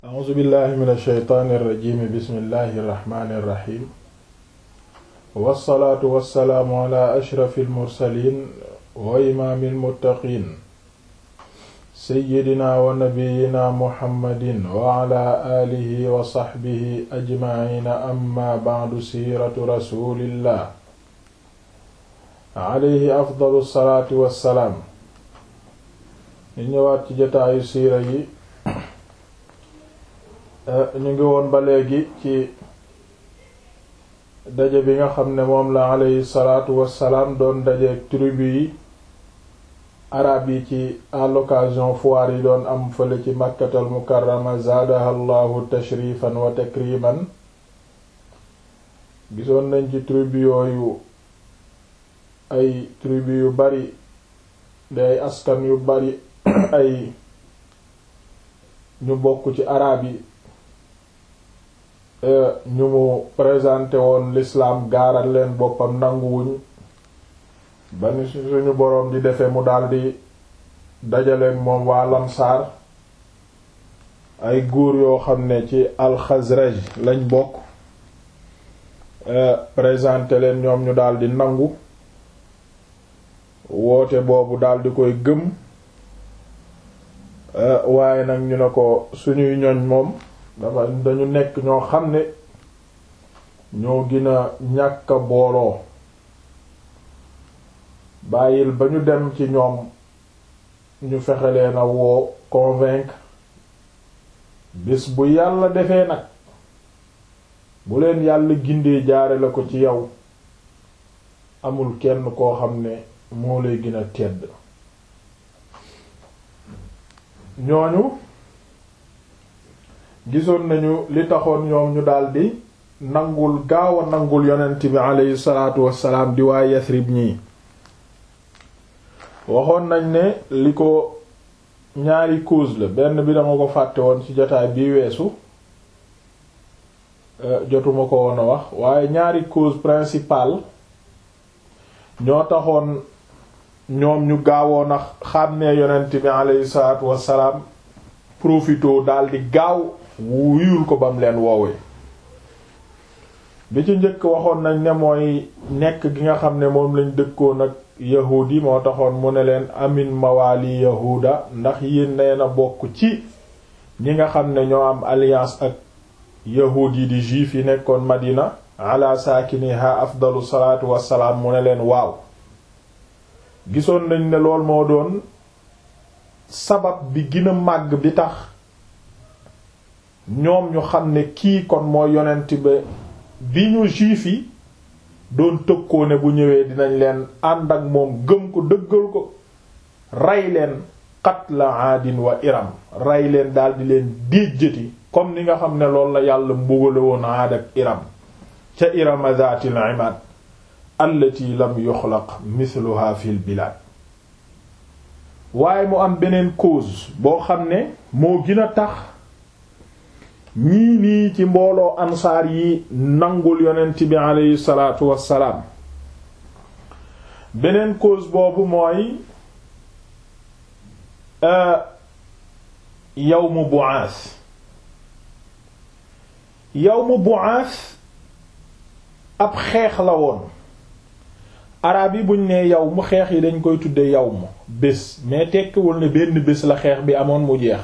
a'uuzu billahi min alsheytaani irrajimi bismillahi irrahmani irrahim wassalaatu wassalaamu ala ashrafi almursalin wa imaami almuttaqin seyyidina wa nabiyina muhammadin wa ala aalihi wa saxbihi ajmaciina amma bacdu siiratu rasulillah alayhi afdalu salaatu wassalaam ñu ñëwaat ci jotaayu siira yi ñu ngi woon ba léegi ci daje bi nga xam ne moom la alayhi salaatu wassalaam doon dajeek tribu yi arab yi ci à l'occasion foire yi doon am fële ci makkatal mukarrama zaadaha llahu tashrifan wa takriman gisoon nañ ci tribu yooyu ay tribu yu bari day askan yu bari ay ñu bokk ci arab yi ñu mu présenté woon l'islam gaaral leen boppam nanguwuñ ba ni suñu boroom di defee mu daldi dajaleen moom waa lamsaar ay góor yoo xam ne ci alxazraj lañ bokk présenté leen ñoom ñu daldi nangu woote boobu daldi koy gëm waaye nag ñu ne ko suñuy ñoñ moom dafa dañu nekk ñoo xam ne ñoo gën a ñàkk a booloo bàyyil ba ñu dem ci ñoom ñu fexe leen a woo convaincre bis bu yàlla defee nag bu leen yàlla gindee jaare la ko ci yow amul kenn koo xam ne moo lay gën a tedd ñooñu gisoon nañu li taxoon ñoom ñu daldi nangul gaaw a nangul yonent bi aleyhi salaatu wassalaam di waa Yasrib ñii waxoon nañ ne li ko ñaari cause la benn bi dama ko fàtte woon ci jotaay bii weesu jotuma ko woon a wax waaye ñaari cause principale ñoo taxoon ñoom ñu gaawoon a xàmmee yonent bi aleyhi salaatu wassalaam profitoo daldi gaaw wuyul ko bam leen woowee bi ci njëkk waxoon nañ ne mooy nekk gi nga xam ne moom lañ dëkkoon ak yahuud yi moo taxoon mu ne leen amin mawaali yahuuda ndax yéen nee na bokk ci ñi nga xam ne ñoo am alliance ak yahuud yi di juif yi nekkoon madina ala saakiniha afdalu salaatu wassalaam mu ne leen waaw gisoon nañ ne lool moo doon sabab bi gën a màgg bi tax ñoom ñu xam ne kii kon mooy yonent ba bi ñu juif yi doon tëkkoo ne bu ñëwee dinañ leen ànd ak moom gëm ko dëggal ko rey leen qatla aadin wa iram rey leen daldi leen déjjati comme ni nga xam ne loolu la yàlla mbugale woon aad ak iram ca irama zaatil imaad allati lam yuxlaq mithluha fil bilaad waaye mu am beneen cause boo xam ne moo gën a tax ñii nii ci mbooloo ansaar yi nangul yonent bi aleyhi salaatu wassalaam beneen cause boobu mooy yawmu bu'aas yawmu bu'aas ab xeex la woon arab yi buñ nee yow mu xeex yi dañ koy tudde yow mu bés mais tekkiwul ne benn bés la xeex bi amoon mu jeex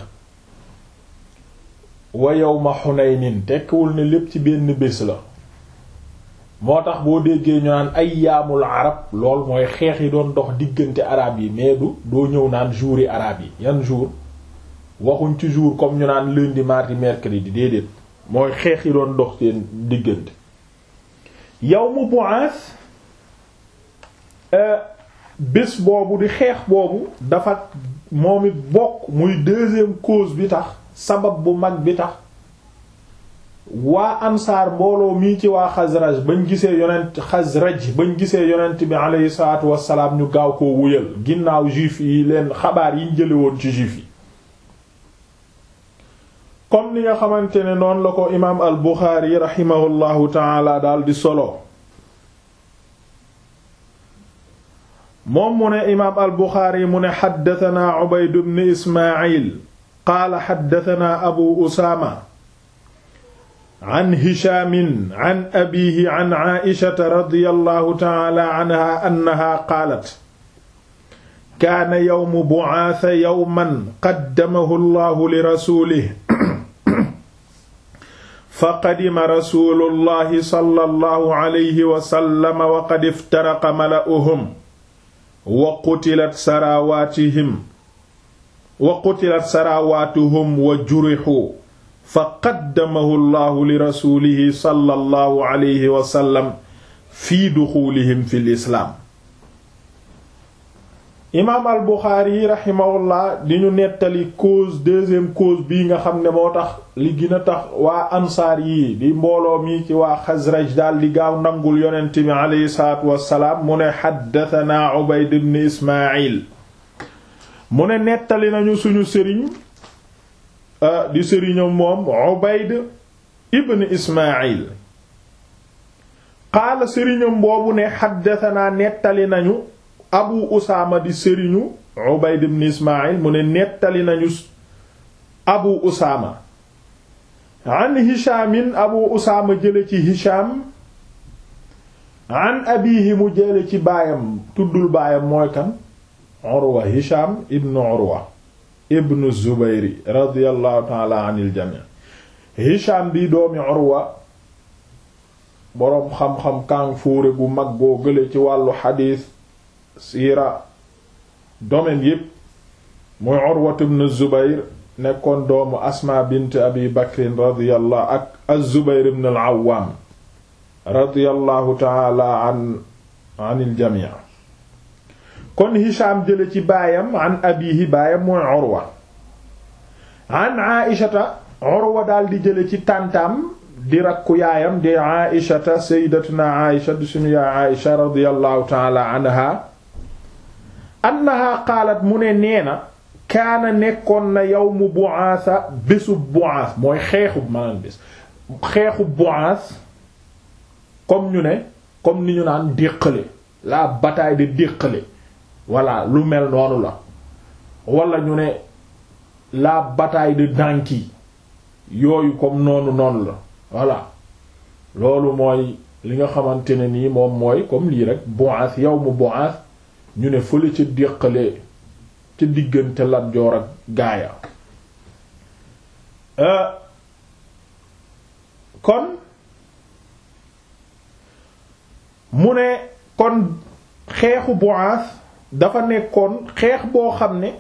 wa yawma Hunaynin tekkiwul ne lépp ci benn bés la moo tax boo déggee ñu naan ayyaamul arab lool mooy xeex yi doon dox diggante arab yi mais du doo ñëw naan jours yi arab yi yan jour waxuñ ci jour comme ñu naan lundi mardi mercredi déedéet mooy xeex yi doon dox seen diggante yawmu Bu'ath bés boobu di xeex boobu dafa moom it bokk muy deuxième cause bi tax sabab bu mag bi tax waa ansaar mbooloo mii ci waa xasraj bañ gisee yonent xasraj bañ gisee yonent bi aleyhi salaatu wassalaam ñu gaaw koo wuyal ginnaaw juif yi leen xabaar yiñ jële woon ci juif yi comme ni nga xamante ne noonu la ko imaam al buxaari raximahullahu taala daal di solo moom mu ne imaam al buxaari mu ne xaddatanaa ubayd ibn ismaayil qaala xaddatanaa abu usaama an hishaamin an abiihi an caaishata radiyallahu taala anha annaha qaalat kaana yawmu bucaasa yawman qaddamahu allahu li rasuulihi faqadima rasuulullahi sallallahu alayhi wa sallam wa qad iftaraqa mala'uhum wa qutilat saraawaatihim wa qutilat saraawaatuhum wa jurixuu fa qaddamahu llahu li rasuulihi sallallahu alayhi wa sallam fi duxuulihim fi lislaam imaam al buxaari raximahullah di ñu nettali cause deuxième cause bii nga xam ne moo tax li gën a tax waa ansaar yii di mbooloo mi ci waa xasraj daal di gaaw nangul yonent bi aleyhi salaatu wassalaam mu ne xaddatanaa ubayd ibn ismaayil mu ne nettali nañu suñu sëriñ di sëriñam moom ubayd ibn ismaayil qaala sëriñam boobu ne xaddatanaa nettali nañu abu usaama di sëriñu ubayd ibn ismaayil mu ne nettali nañu abu usaama an hishaamin abu usaama jële ci hishaam an abiihi mu jële ci baayam tuddul baayam mooy kan urwa hishaam ibn urwa ibn zubayri radiyallahu taala anil jamii hishaam bi doomi urwa boroom xam-xam kàng fóore bu mag boo gële ci wàllu xadiis siira domaine yépp muy urwat ibn zubayr nekkoon doomu asma bint abi bakrin radiyallahu ak az-zubayr ibn al-awwam radiyallahu taala an anil jamii kon hisham jële ci baayam an abihi baayam mooy urwa an aishata urwa daal di jële ci tàntaam di rakku yaayam di aishata sayyidatuna aisha di suñu yaay aisha radiyallahu taala anha annaha qaalat mu ne nee na kaana nekkoon na yawmu bu'aasa bésu bu'aas mooy xeexu maanaam bés xeexu bu'aas comme ñu ne comme ni ñu naan déqale la bataille de déqale voilà lu mel noonu la wala ñu ne la bataille de Danki yooyu comme noonu noonu la voilà loolu mooy li nga xamante ne nii moom mooy comme lii rek bu'aas yawmu bu'aas ñu ne fële ca déqale ca diggante Lat Joor ak gaaya kon mu ne kon xeexu Bu'aas dafa nekkoon xeex boo xam ne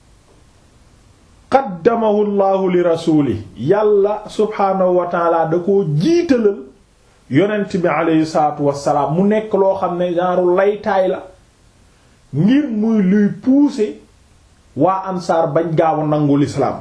qaddamahu llahu li rasuli yàlla subhaanahu wa taala da koo jiitalal yonent bi aleyhi salaatu wassalaam mu nekk loo xam ne genre laytaay la ngir muy luy pousser waa ansaar bañ gaaw a nangu lislaam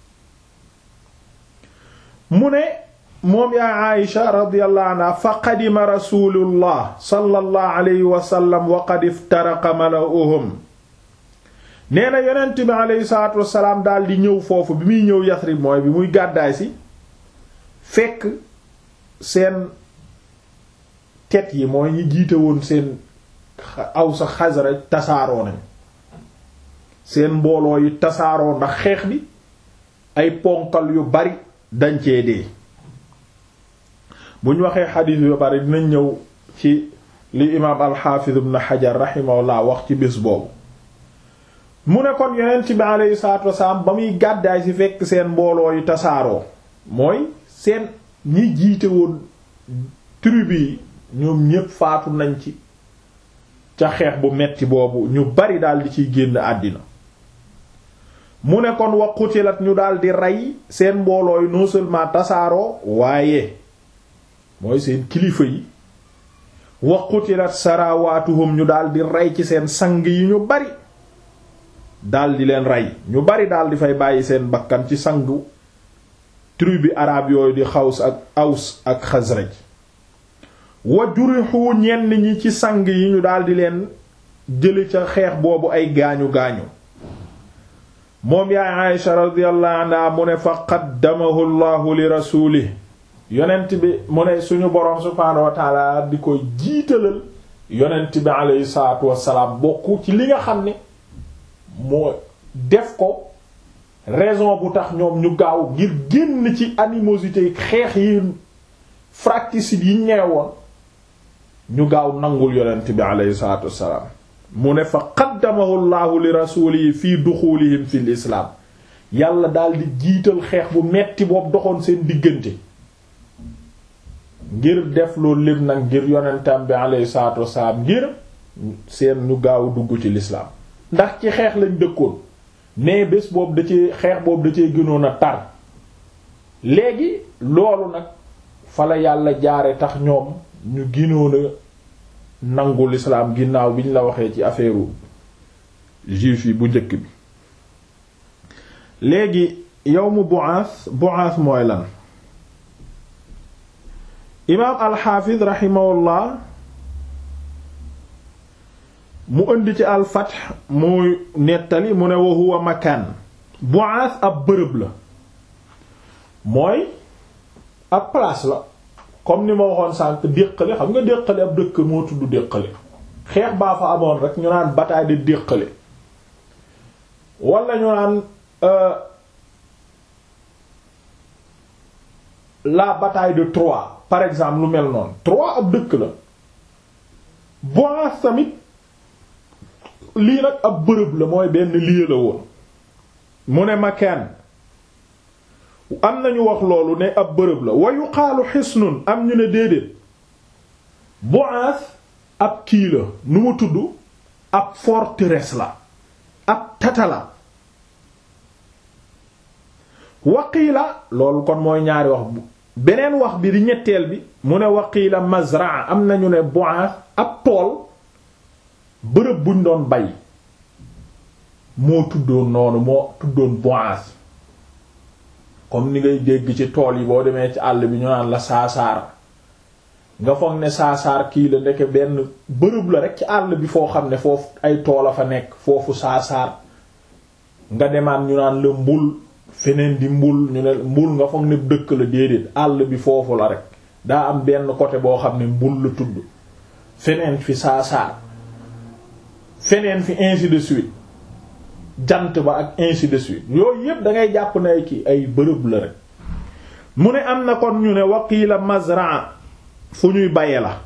mu ne moom yaa Aïsha radiyallahu anha fa qadima rasulullah sallallahu alayhi wa sallam wa qad iftaraqa mala'uhum nee na yonent bi aleyhi salaatu wassalaam daal di ñëw foofu bi muy ñëw Yasrib mooy bi muy gàddaay si fekk seen tet yi mooy ñi jiite woon seen aw sa Xasraj tasaaroo nañ seen mbooloo yi tasaaroo ndax xeex bi ay ponkal yu bari dañ cee dee bu ñu waxee xadiis yu bari dinañ ñëw ci li imaam alxaafiz ibn Hajar rahimahullah wax ci bés boobu mu ne kon yonent bi alayhi salaatu wasalaam ba muy gàddaay ci fekk seen mbooloo yi tasaaroo mooy seen ñi jiite woon tribu yi ñoom ñépp faatu nañ ci ca xeex bu metti boobu ñu bari daal di ciy génn àddina mu ne kon wa qutilat ñu daal di rey seen mbooloo yi non seulement tasaaroo waaye mooy seen kilifa yi wa qutilat sarawaatuhum ñu daal di rey ci seen sang yi ñu bari daal di leen rey ñu bari daal di fay bàyyi seen bakkan ci sangu tribu araab yooyu di xaws ak aws ak xasraj wa jurixu ñenn ñi ci sang yi ñu daldi leen jële ca xeex boobu ay gaañu gaañu moom yaay Aysha radiyallahu anha mu ne fa qaddamahu llahu li rasulih yonent bi mu ne suñu boroom subhaanahu wa taala di ko jiitalal yonent bi aleyhi salaatu wassalaam bokk ci li nga xam ne moo def ko raison bu tax ñoom ñu gaaw ngir génn ci animosité xeex yi fratricide yi ñeewoon ñu gaaw nangul yonent bi aleyhi salatu wassalaam mu ne fa qaddamahu llahu li rasulihi fii duxulihim fi l islaam yàlla daal di jiital xeex bu metti boobu doxoon seen diggante ngir def loolu lépp nag ngir yonentam bi aleyhi salatu wassalaam ngir seen ñu gaaw dugg ci lislaam ndax ci xeex lañ dëkkoon mais bés boobu da cee xeex boobu da cee gënoon a tar léegi loolu nag fa la yàlla jaare tax ñoom ñu gënoon a nangu lislaam ginnaaw bi ñu la waxee ci affaire juif yi bu njëkk bi léegi yawmu bu'ath bu'ath mooy lan imaam alxaafid raximahullah mu indi ci alfath muy nettali mu ne wa huwa makaan bu'ath ab bërëb la mooy ab place la comme ni ma waxoon sànq déqale xam nga déqale ab dëkk moo tudd déqale xeex baa fa amoon rek ñu naan bataille de déqale wala ñu naan la bataille de Troie par exemple lu mel noonu Troie ab dëkk la Boas tamit lii nag ab bërëb la mooy benn lieu la woon mu ne makaan am nañu wax loolu ne ab bërëb la wa yuqaalu xisnun am ñu ne déedéet Boas ab kii la nu mu tudd ab forteresse la ab tata la waqiila loolu kon mooy ñaari wax bu beneen wax bi di ñetteel bi mu ne waqiila mazraa am nañu ne Boas ab tool bërëb buñ doon bay moo tuddoon noonu moo tuddoon Boas comme ni ngay dégg ci tool yi boo demee ci àll bi ñu naan la saasaar nga foog ne saasaar kii la ndeke benn bërëb la rek ci àll bi foo xam ne foofu ay tool a fa nekk foofu saasaar nga demaat ñu naan la mbul feneen di mbul ñu ne mbul nga foog ne dëkk la déedéet àll bi foofu la rek daa am benn côté boo xam ne mbul la tudd feneen fi saasaar feneen fi ainsi de suite jant ba ak ainsi de suite yooyu yépp da ngay jàpp ne ki ay bërëb la rek mu ne am na kon ñu ne waqiila mazraa fu ñuy baye la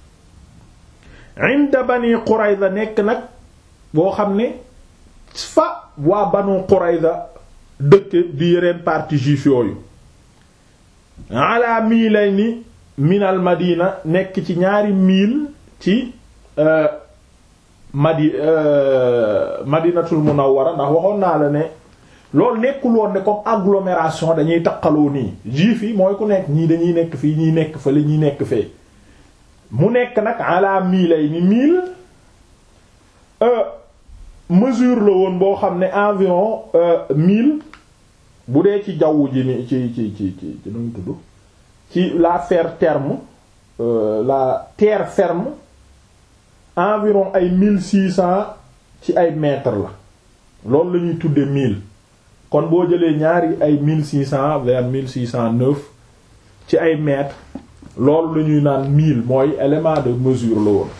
inda bani Qurayza nekk nag boo xam ne fa waa banu Qurayza dëkk di yeneen parti juif yooyu ala miilayni minal madina nekk ci ñaari mil ci madi madinatul munawwara ndax waxoon naa la ne loolu nekkul woon ne comme agglomération dañuy taqaloo nii juif yi mooy ku nekk ñii dañuy nekk fii ñiy nekk fële ñiy nekk fee mu nekk nag ala miilayni mil mesure la woon boo xam ne environ mille bu dee ci jaww ji ni ci ci ci ci ci nu tudd ci la fer terme la terre ferme environ ay mille six cents ci ay mètres la loolu la ñuy tudde mille kon boo jëlee ñaari ay mille six cents vers mille six cent neuf ci ay mètres loolu la ñuy naan mille mooy élément de mesure la woon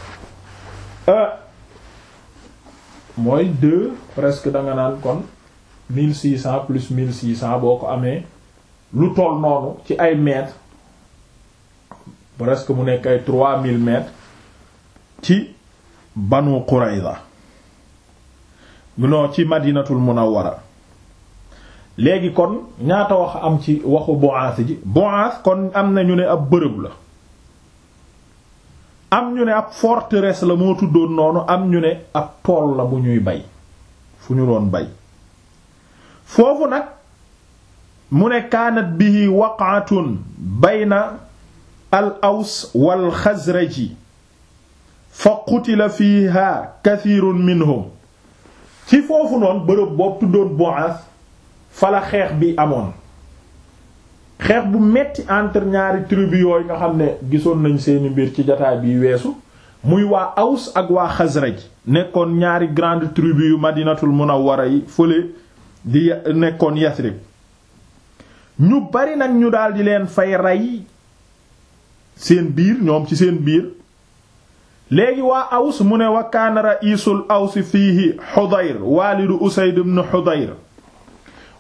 mooy deux presque da nga naan kon mille six cents plus mille six cents boo ko amee lu toll noonu ci ay mètres presque mu nekk ay trois mille mètres ci Banu Qurayza non ci Madinatul Munawwara léegi kon ñaata wax am ci waxu Boaz ji Boaz kon am na ñu ne ab bërëb la am ñu ne ab forteresse la moo tuddoon noonu am ñu ne ab tool la bu ñuy bay fu ñu doon bay foofu nag mu ne kaanat bihi waqatun bayna al aws wal xazraji fa qutila fiha kathirun minhum ci foofu noonu bërëb boobu tuddoon Boaz fa la xeex bi amoon xeex bu metti entre ñaari tribu yooyu nga xam ne gisoon nañ seeni mbir ci jataay bi weesu muy waa Aws ak waa Xasraj nekkoon ñaari grande tribu yu Madinatul Munawwara yi fële di nekkoon Yasrib ñu bari nag ñu daldi leen fay rey seen biir ñoom ci seen biir léegi waa Aws mu ne wa kaana ra'isul Aws fiihi Hudayr waalidu Usayd ibn Hudayr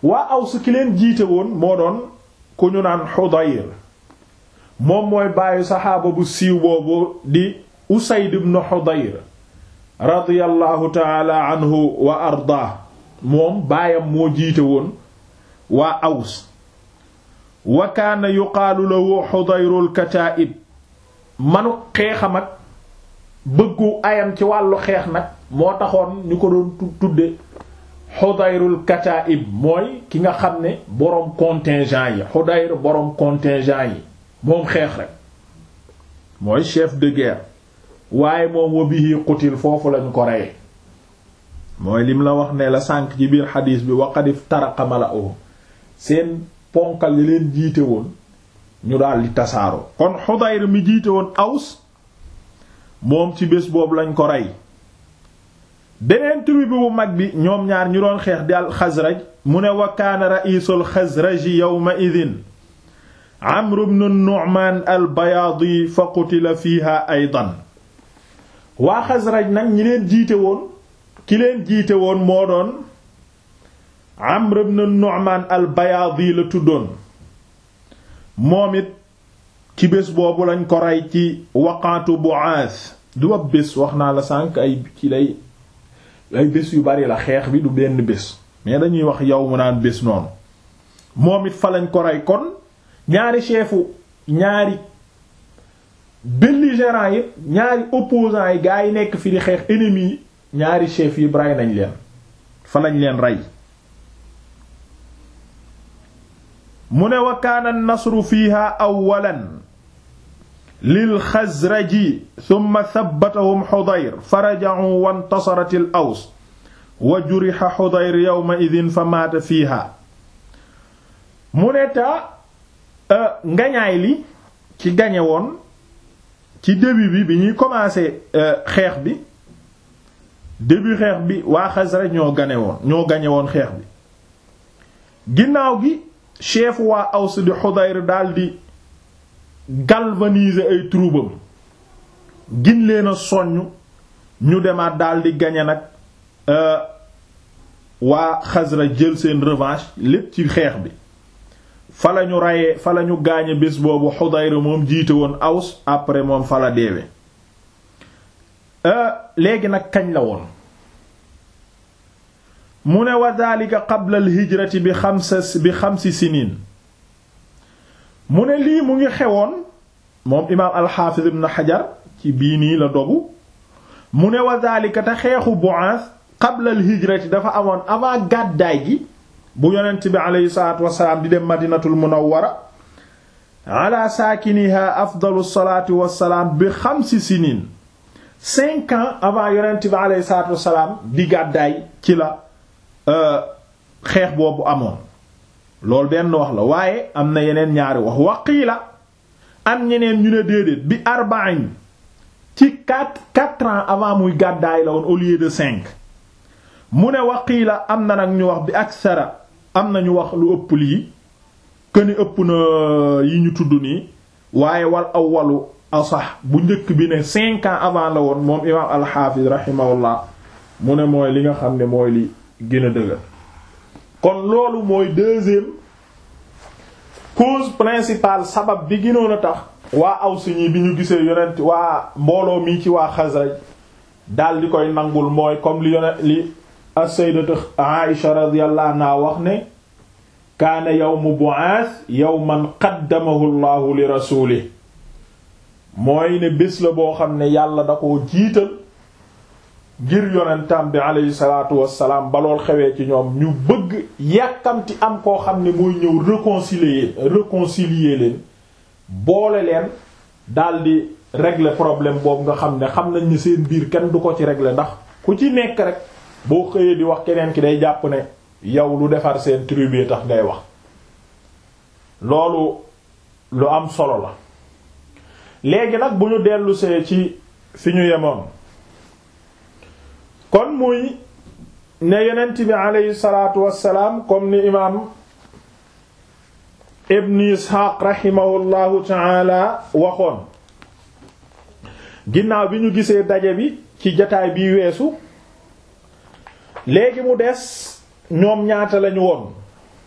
waa Aws ki leen jiite woon moo doon ku ñu naan Hudayr moom mooy bàyyi saxaaba bu siiw boobu di Usayd ibn Hudayr radiyallahu taala anhu wa ardaa moom baayam moo jiite woon waa Aws wa kaana yuqaalu lahu Hudayrul Kataa'ib manu xeexam ak bëggu ayam ci wàllu xeex nag moo taxoon ñu ko doon tudde Hudayrul Kataa'ib mooy ki nga xam ne boroom contingent yi Hudayr boroom contingent yi moom xeex rek mooy chef de guerre waaye moom wa bihi qutil foofu lañu ko reye mooy lim la wax ne la sànk ci biir xadiis bi waqadif taraqa mala'uhum seen ponkal yi leen jiite woon ñu daal di tasaaroo kon Hudayr mi jiite woon Aws moom ci bés boobu lañ ko rey beneen tribu bu mag bi ñoom ñaar ñu doon xeex di al Xasraj mu ne wa kaana ra'iisul Xasraji yawma idin Amr ibn Nu'man al Bayaadi fa qutila fiiha aydan waa Xasraj nag ñi leen jiite woon ki leen jiite woon moo doon Amr ibn Nu'man al Bayaadi la tuddoon moom it ci bés boobu lañ ko rey ci waqaatu Bu'aas du ab bés wax naa la sànq ay ci lay ay bés yu bari la xeex bi du benn bés mais dañuy wax yow mu naan bés noonu moom it fa lañ ko rey kon ñaari chefu ñaari belligérants yi ñaari opposants yi gaa yi nekk fi di xeex ennemis yi ñaari chef yi rey nañ leen fa lañ leen rey mu ne wa kaana nasru fiiha awwalan lil xazraji thumma thabbatahum Hudayr faraja'u wantasarat al aws wa juriha Hudayr yawma idhin fa maata fiiha mu ne ta ngañaay li ci gañe woon ci début bi bi ñuy commencer xeex bi début xeex bi waa Xasraj ñoo gane woon ñoo gañe woon xeex bi ginnaaw gi chef waa Aws di Hudayr daldi galvaniser ay troupam gin leen a soññ ñu demaat daldi gañe nag waa Xasraj jël seen revanche lépp ci xeex bi fa lañu reyee fa lañu gaañe bés boobu Hudayr moom jiite woon Aws après moom fa la deewe léegi nag kañ la woon mu ne wa dhalika qabla al hijrati bi xamsa bi xamsi siniin mu ne lii mu ngi xewoon moom imaam alxaafiz ibn Hajar ci bii nii la dogu mu ne wa dhalika te xeexu Bu'aas qabla al hijrati dafa amoon avant gàddaay gi bu yonent bi aleyhi salaatu wasalaam di dem madinatul munawwara ala saakiniha afdalu salaatu wassalaam bi xamsi siniin cinq ans avant yonent bi aleyhi salaatu wasalaam di gàddaay ci la xeex boobu amoon loolu benn wax la waaye am na yeneen ñaari wax waqiila am ñeneen ñu ne déedéet bi arba'in ci quatre quatre ans avant muy gàddaay la woon au lieu de cinq mu ne waqiila am na nag ñu wax bi aksara am na ñu wax lu ëpp lii këni ëpp na yi ñu tudd nii waaye wal awwalu asax bu njëkk bi ne cinq ans avant la woon moom imaam alxaafis rahimahullah mu ne mooy li nga xam ne mooy li gën a dëgër kon loolu mooy deuxième cause principale sabab bi gënoon a tax waa Aws ñi bi ñu gisee yonent waa mbooloo mi ci waa Xasraj daal di koy nangul mooy comme li yonent li as-sayyidatu Aïsha radiyallahu anha wax ne kaana yawmu Bu'aas yawman qaddamahu Allahu li rasuulihi mooy ne bés la boo xam ne yàlla da koo jiital ngir yonentam bi aleyhi salaatu wassalaam ba lool xewee ci ñoom ñu bëgg yàkkamti am koo xam ne mooy ñëw réconcilier réconcilier leen boole leen daldi régler problème boobu nga xam ne xam nañ ne seen biir kenn du ko ci régler ndax ku ci nekk rek boo xëyee di wax keneen ki day jàpp ne yow lu defar seen tribu tax ngay wax loolu lu am solo la léegi nag bu ñu dellusee ci fi ñu yemoon kon muy ne yonent bi aleyhi salaatu wassalaam comme ni imaam ibn isxaaq rahimahullahu taala waxoon ginnaaw bi ñu gisee daje bi ci jataay bi weesu léegi mu des ñoom ñaata lañu woon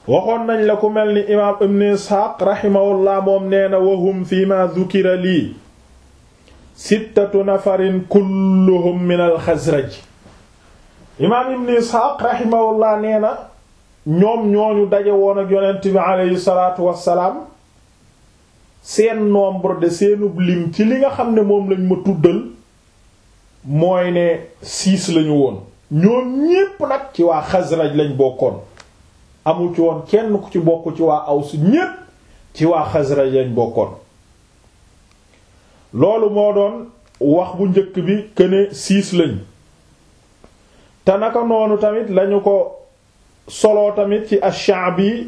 waxoon nañ la ku mel ni imaam ibn isxaaq raximahullah moom nee na wahum fi ma dhukira lii sittatu nafarin kulluhum min alxasraj imaam ibn isxaaq raximahullah nee na ñoom ñooñu daje woon ak yonent bi aleyhi salaatu wassalaam seen nombre de seenub lim ci li nga xam ne moom lañ ma tuddal mooy ne six lañu woon ñoom ñépp nag ci waa xasraj lañ bokkoon amul ci woon kenn ku ci bokk ci waa aws ñépp ci waa xasraj lañ bokkoon loolu moo doon wax bu njëkk bi këne six lañ te naka noonu tamit lañu ko soloo tamit ci ash-Sha'bi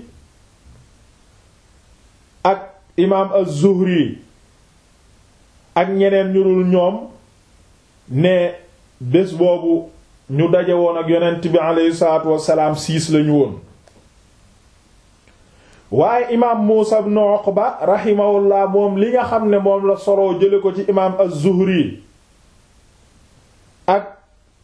ak imaam az-Zuhri ak ñeneen ñu dul ñoom ne bés boobu ñu daje woon ak yonent bi aleyhi salaatu wassalaam siis lañu woon waaye imaam Muusa ibn Uqba rahimahullah moom li nga xam ne moom la soloo jële ko ci imaam az-Zuhri ak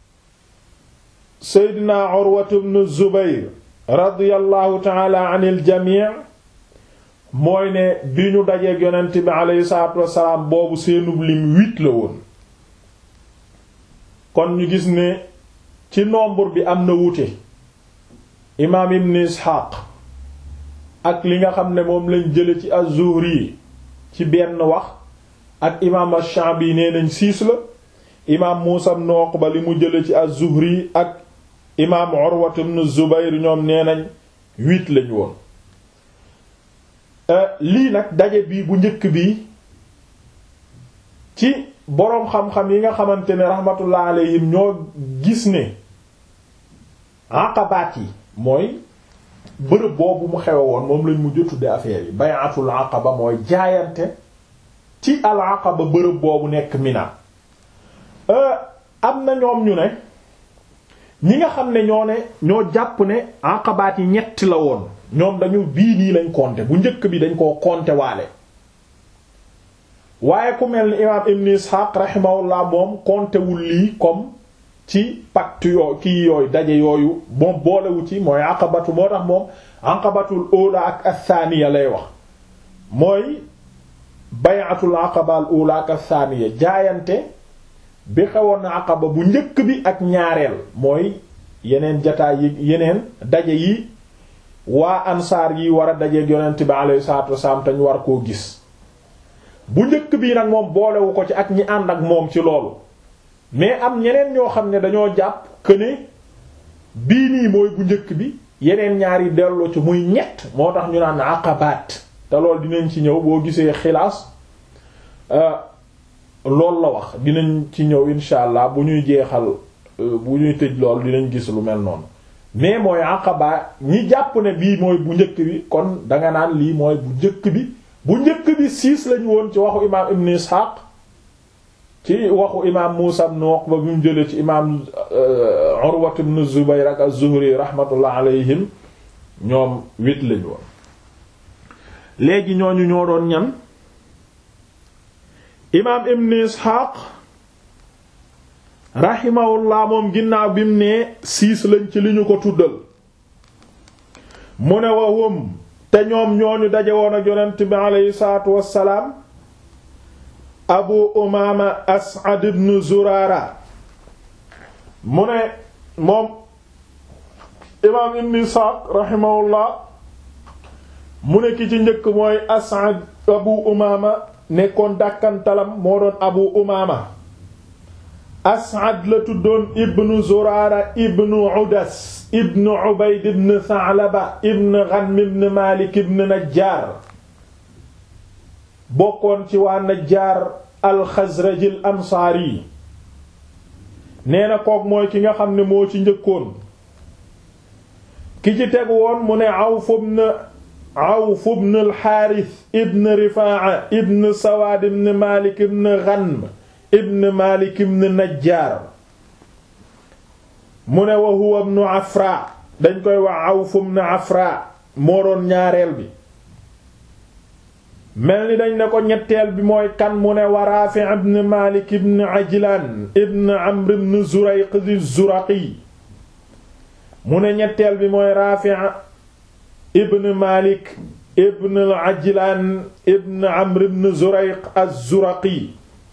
Seydina Urwatu ibn Zubayr radiyallahu ta'ala anil jamii mooy ne bi ñu dajeek yonent bi aleyhi salaatu wassalaam boobu seenub lim huit la woon kon ñu gis ne ci nombre bi am na wuute imaam ibn Isxaaq ak li nga xam ne moom lañ jële ci az-Zuhri ci benn wax ak imaam ash-Sha'bi nee nañ six la imaam Muusa ibn Uqba li mu jële ci az-Zuhri ak imaam Urwa ibn Zubayr ñoom nee nañ huit lañ woon lii nag daje bii bu njëkk bi ci boroom xam-xam yi nga xamante ne rahmatullah alayhim ñoo gis ne aqabaat yi mooy bërëb boobu mu xewe woon moom lañ mujj tudde affaire yi bay'atul aqaba mooy jaayante ci al aqaba bërëb boobu nekk Mina am na ñoom ñu ne ñi nga xam ne ñoo ne ñoo jàpp ne aqabaat yi ñett la woon ñoom dañu bii nii lañ compter bu njëkk bi dañ koo compter waale waaye ku mel ni imaam ibn Ishaq rahimahullah moom compter wul lii comme ci pacte yoo kii yooyu daje yooyu moom boolewu ci mooy aqabatu moo tax moom aqabatul ula ak athaniya lay wax mooy bay'atul aqaba al ula ak athaniya jaayante bi xewoon na aqaba bu njëkk bi ak ñaareel mooy yeneen jataay yi yeneen daje yi waa ansaar yi war a dajeeg yonent bi alayhi salaatu wasalaam te ñu war koo gis bu njëkk bii nag moom boolewu ko ci ak ñi ànd ak moom ci loolu mais am ñeneen ñoo xam ne dañoo jàpp que ne bii nii mooy bu njëkk bi yeneen ñaari delloo ci muy ñett moo tax ñu naan aqabaat te loolu dinañ ci ñëw boo gisee xilaas loolu la wax dinañ ci ñëw insha allah bu ñuy jeexal bu ñuy tëj lool dinañ gis lu mel noonu mais mooy aqaba ñi jàpp ne bii mooy bu njëkk bi kon danga naan lii mooy bu njëkk bi bu njëkk bi six lañu woon ci waxu imaam ibn ishaq ci waxu imaam muusa ibn uqba bi mu jëlee ci imaam urwa ibn zubayr ak az-zuhri rahmatullah alayhim ñoom huit lañu woon léegi ñooñu ñoo doon ñan imaam ibn ishaq rahimahullah moom ginnaaw bi mu nee siis lañ ci li ñu ko tuddal mu ne wahum te ñoom ñooñu daje woon ak yonent bi aleyhi salaatu wassalaam abu umaama as'ad ibn zuraara mu ne moom imaam ibn isxaaq rahimahullah mu ne ki ci njëkk mooy as'ad abu umaama nekkoon dàkkantalam moo doon abu umaama as'ad la tuddoon ibnu zuraara ibnu udas ibnu ubayd ibn tha'laba ibn ghanm ibn malik ibn najjar bokkoon ci waa najjar alxazraj al ansaari nee na kook mooy ki nga xam ne moo ci njëkkoon ki ci teg woon mu ne awf ibn awf ibn al harith ibn rifaa ibn sawaad ibn malik ibn ghanm ibn malik ibn najjar mu ne wa huwa ibn afra dañ koy wax awf ibn afra moo doon ñaareel bi mel ni dañ ne ko ñetteel bi mooy kan mu ne wa rafi ibn malik ibn ajlan ibn amr ibn zurayq di zuraqi mu ne ñetteel bi mooy rafi ibn malik ibn al-ajlan ibn amr ibn zurayq az-zuraqi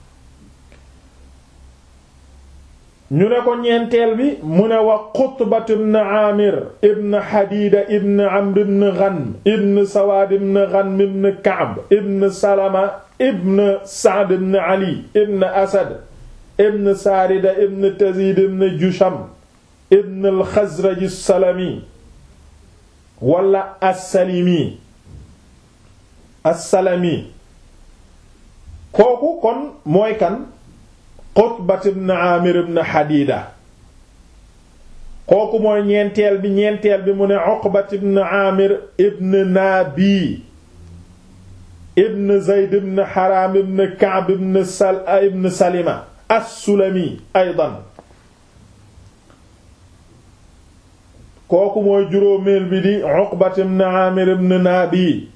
ñu ne ko ñeenteel bi mu ne wa qutbat ibn amir ibn hadida ibn amr ibn ghanm ibn sawaad ibn ghanm ibn ka'b ibn salama ibn sa'd ibn ali ibn asad ibn saarida ibn tazid ibn jusham ibn al-khazraj as-salami wala as-salimi as-salami kooku kon mooy kan Qutbat ibn Amir ibn Hadida kooku mooy ñeenteel bi ñeenteel bi mu ne Uqbat ibn Amir ibn Nabi ibn Zayd ibn Haram ibn Ka'b ibn Sal ibn Salima as-Sulami aydan kooku mooy juróomeel bi di Uqbat ibn Amir ibn Nabi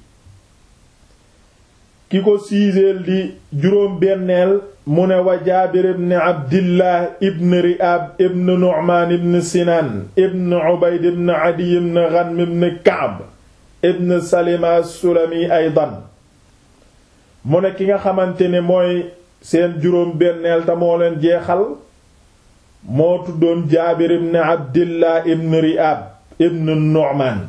ki ko siiseel di juróom benneel mu ne wa Jaabir ibn Abdillah ibn Ri'ab ibn Nu'man ibn Sinan ibn Ubayd ibn Adi ibn Ghanm ibn Ka'b ibn Salima as-Sulami aydan mu ne ki nga xamante ne mooy seen juróom benneel te moo leen jeexal moo tuddoon Jaabir ibn Abdillah ibn Ri'ab ibn Nu'man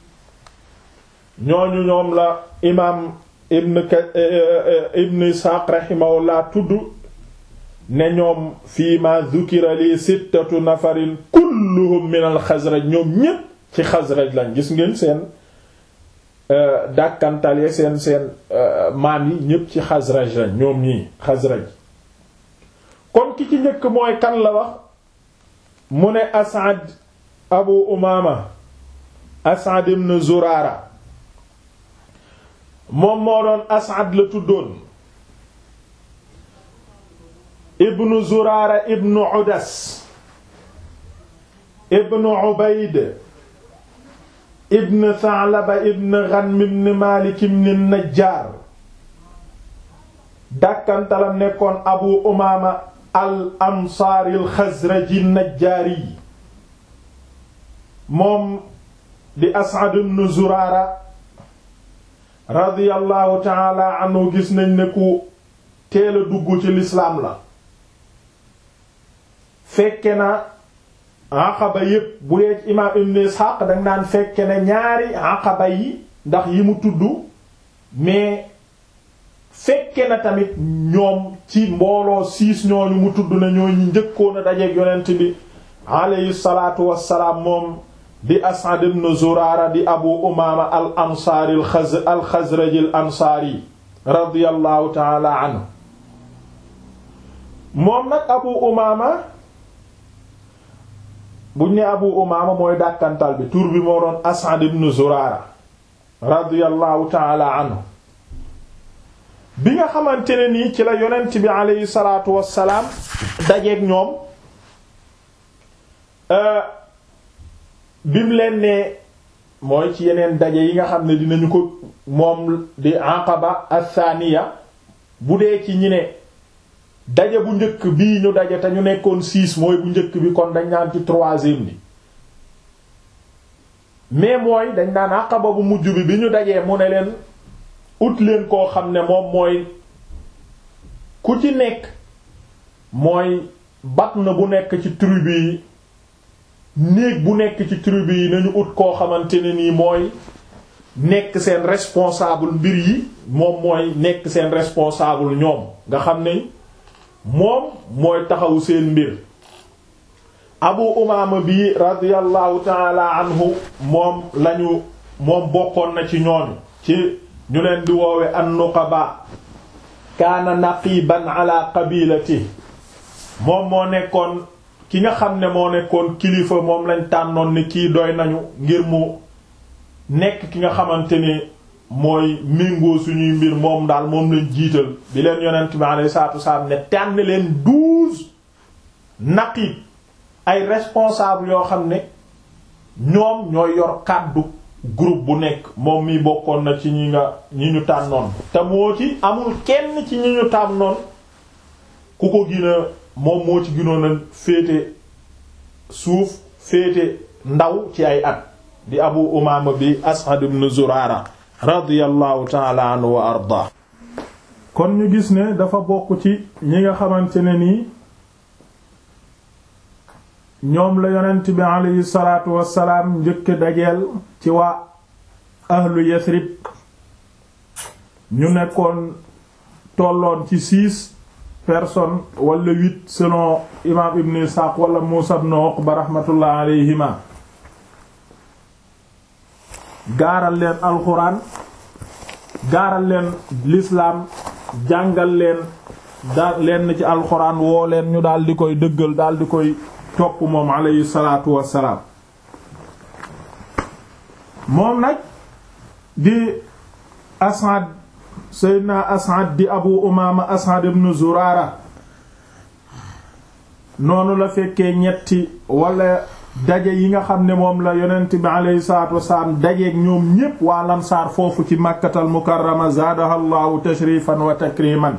ñooñu ñoom la imaam ibn ibn Isxaaq rahimahullah tudd ne ñoom fii ma dhukira li sittatu nafarin kulluhum min al Xasraj ñoom ñépp ci Xasraj lañ gis ngeen seen dàkkantal ya seen seen maam yi ñépp ci Xasraj lañ ñoom ñii Xasraj kon ki ci njëkk mooy kan la wax mu ne As'ad Abu Umaama As'ad ibn Zuraara moom moo doon As'ad la tuddoon ibnu Zuraara ibnu Udas ibnu Ubayd ibn Tha'laba ibn Ghanm ibn Maalik ibn Najjaar dàkkantalam nekkoon Abu Umaama al Ansaari al Xazraji Najjaari moom di As'ad ibn Zuraara radiyallahu taala anhu gis nañ ne ku teel a dugg ci lislaam la fekke na aqaba yépp bu dee ci imaam ibn Ishaq danga naan fekke na ñaari aqaba yi ndax yi mu tudd mais fekke na tamit ñoom ci mbooloo siis ñooñu mu tudd na ñooñu njëkkoon a dajeek yonent bi alayhi salaatu wassalaam moom di As'ad ibn Zurara di Abu Umaama al ansaari al Xazraji al ansaari radiyallahu taala anhu moom nag Abu Umaama buñ ne Abu Umaama mooy dàkkantal bi tur bi moo doon As'ad ibn Zurara radiyallahu taala anhu bi nga xamante ne nii ci la yonent bi aleyhi salaatu wassalaam dajeek ñoom bim leen ne mooy ci yeneen daje yi nga xam ne dinañu ko moom di aqaba athaniya bu dee ci ñi ne daje bu njëkk bii ñu daje te ñu nekkoon six mooy bu njëkk bi kon dañ naan ci troisième bi mais mooy dañ naan aqaba bu mujj bi bi ñu dajee mu ne leen ut leen koo xam ne moom mooy ku ci nekk mooy bat na bu nekk ci tribu yi néeg bu nekk ci tribu yi nañu ut koo xamante ne nii mooy nekk seen responsable mbir yi moom mooy nekk seen responsable ñoom nga xam ne moom mooy taxawu seen mbir abu umaama bi radiyallahu taala anhu moom lañu moom bokkoon na ci ñooñu ci ñu leen di woowe an-nuqaba kaana naqiban ala qabilati moom moo nekkoon ki nga xam ne moo nekkoon kilifa moom lañ tànnoon ni kii doy nañu ngir mu nekk ki nga xamante ni mooy méngoo suñuy mbir moom daal moom lañ jiital bi leen yonent bi alayhi salaatu wasalaam ne tànn leen douze naqib ay responsable yoo xam ne ñoom ñooy yor kàddu groupe bu nekk moom mi bokkoon na ci ñi nga ñi ñu tànnoon te moo ci amul kenn ci ñi ñu tànnoon ku ko gina moom moo ci ginoon a féete suuf féete ndaw ci ay at di abu umaama bi as'ad ibn zuraara radiyallahu taala anhu wa arda kon ñu gis ne dafa bokk ci ñi nga xamante ne nii ñoom la yonent bi aleyhi salaatu wassalaam njëkk dajeel ci waa ahlu yasrib ñu nekkoon tolloon ci six personnes wala huit selon imaam ibn Isaaq wala Muusa ibn Uqba rahmatullah alayhima gaaral leen alxuraan gaaral leen lislaam jàngal leen da leen ci alxuraan woo leen ñu daal di koy dëggal daal di koy topp moom alayhi salaatu wassalaam moom nag di Asad Seydina Asad di Abu Umaama Asad ibn Zurara noonu la fekkee ñetti wala daje yi nga xam ne moom la yonent bi alayhi salaatu wassalaam dajeek ñoom ñépp waa Ansaar foofu ci Makkatal Mukarrama zaadaha Allahu tashrifan wa takriman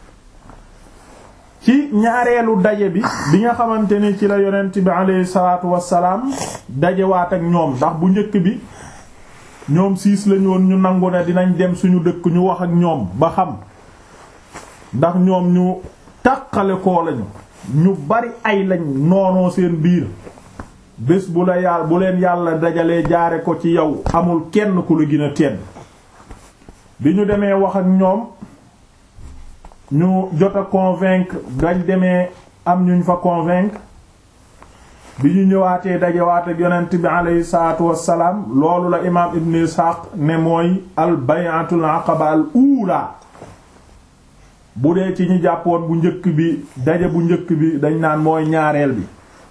ci ñaareelu daje bi bi nga xamante ni ci la yonent bi alayhi salaatu wassalaam dajewaat ak ñoom ndax bu njëkk bi ñoom siis lañu woon ñu nangu ne dinañ dem suñu dëkk ñu wax ak ñoom ba xam ndax ñoom ñu tàqale koo lañu ñu bari ay lañ noonoo seen biir bés bu la yàlla bu leen yàlla dajalee jaare ko ci yow amul kenn ku la gën a tedd bi ñu demee wax ak ñoom ñu jot a convaincre dañ demee am ñuñ fa convaincre bi ñu ñëwaatee dajewaat ak yonent bi aleyhi salaatu wassalaam loolu la imaam ibn Ishaq ne mooy al bay'atul aqaba al uula bu dee ci ñi jàppoon bu njëkk bi daje bu njëkk bi dañ naan mooy ñaareel bi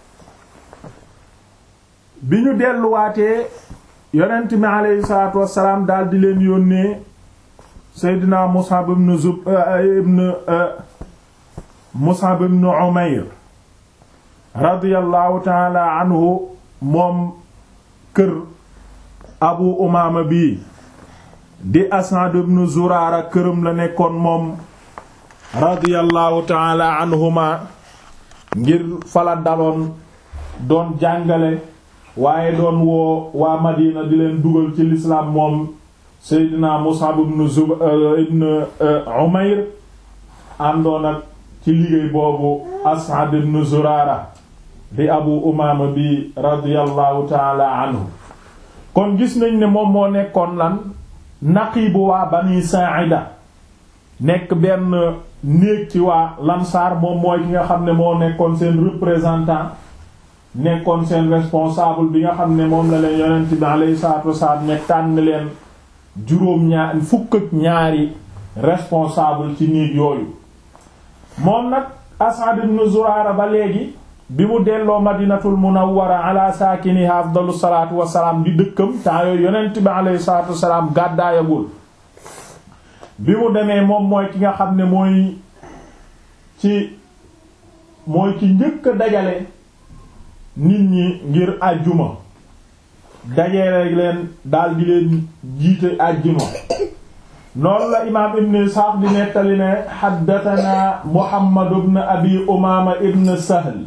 bi ñu delluwaatee yonent bi aleyhi salaatu wassalaam daal di leen yónnee Seydina Mus'ab ibn Zub ibn Mus'ab ibn Umayr radiyallahu taala anhu moom kër Abu Umaama bii di As'ad ibn Zuraara këram la nekkoon moom radiyallahu taala anhuma ngir fala daloon doon jàngale waaye doon woo waa Madina di leen dugal ci lislaam moom Seydina Mus'ab ibn Zub ibn Umayr àndoon ak ci liggéey boobu As'ad ibn Zurara di Abu Umaama bi radiyallahu taala anhu kon gis nañ ne moom moo nekkoon lan naqiibu waa Bani Sa'ida nekk benn néeg ci waa Lamsaar moom mooy ki nga xam ne moo nekkoon seen représentant nekkoon seen responsable bi nga xam ne moom la leen yonent bi alayhi salaatu wasalaam ne tànn leen juróom ñaar fukk ak ñaari responsable ci nit yooyu moom nag As'ad ibn Zurara ba léegi bi mu delloo madinatul munawwara ala saakiniha afdalu salaatu wasalaam di dëkkam temps yooyu yonent bi alayhi salaatu wasalaam gàddaayagul bi mu demee moom mooy ki nga xam ne mooy ci mooy ki njëkk a dajale nit ñi ngir àjjuma dajale leen daal di leen jiite àjjuma noonu la imaam ibn Isxaaq di nettali ne xaddatanaa Muhammad ibn Abi Umaama ibn Sahl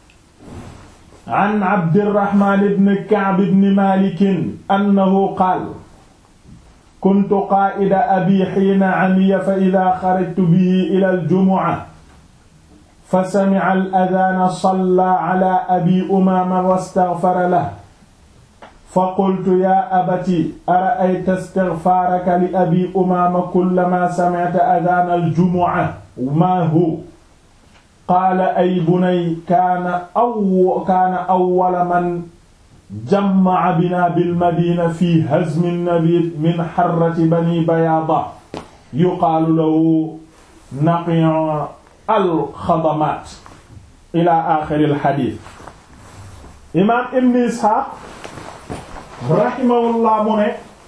an Abdirahmaan ibn Ka'b ibn Maalik annahu qaala kuntu qaa'ida abii hiina amiya fa idaa xarajtu bihi ilal jumu'a fa sami'a al-adhaana sallaa alaa abii Umaama wastaghfara lahu fa qultu yaa abati ara'ayta istighfaaraka li abii Umaama kullamaa sami'ta adhaana al-jumu'a maa huwa qaala ay bunay kaana aw kaana awwala man jamma'a binaa bil-madiina fii hazmi nabiid min harrati banii bayaada yuqaalu lahu naqi'u al-xadamaat ilaa aaxiril hadiis. imaam Ibn Isxaaq rahimahullah mu ne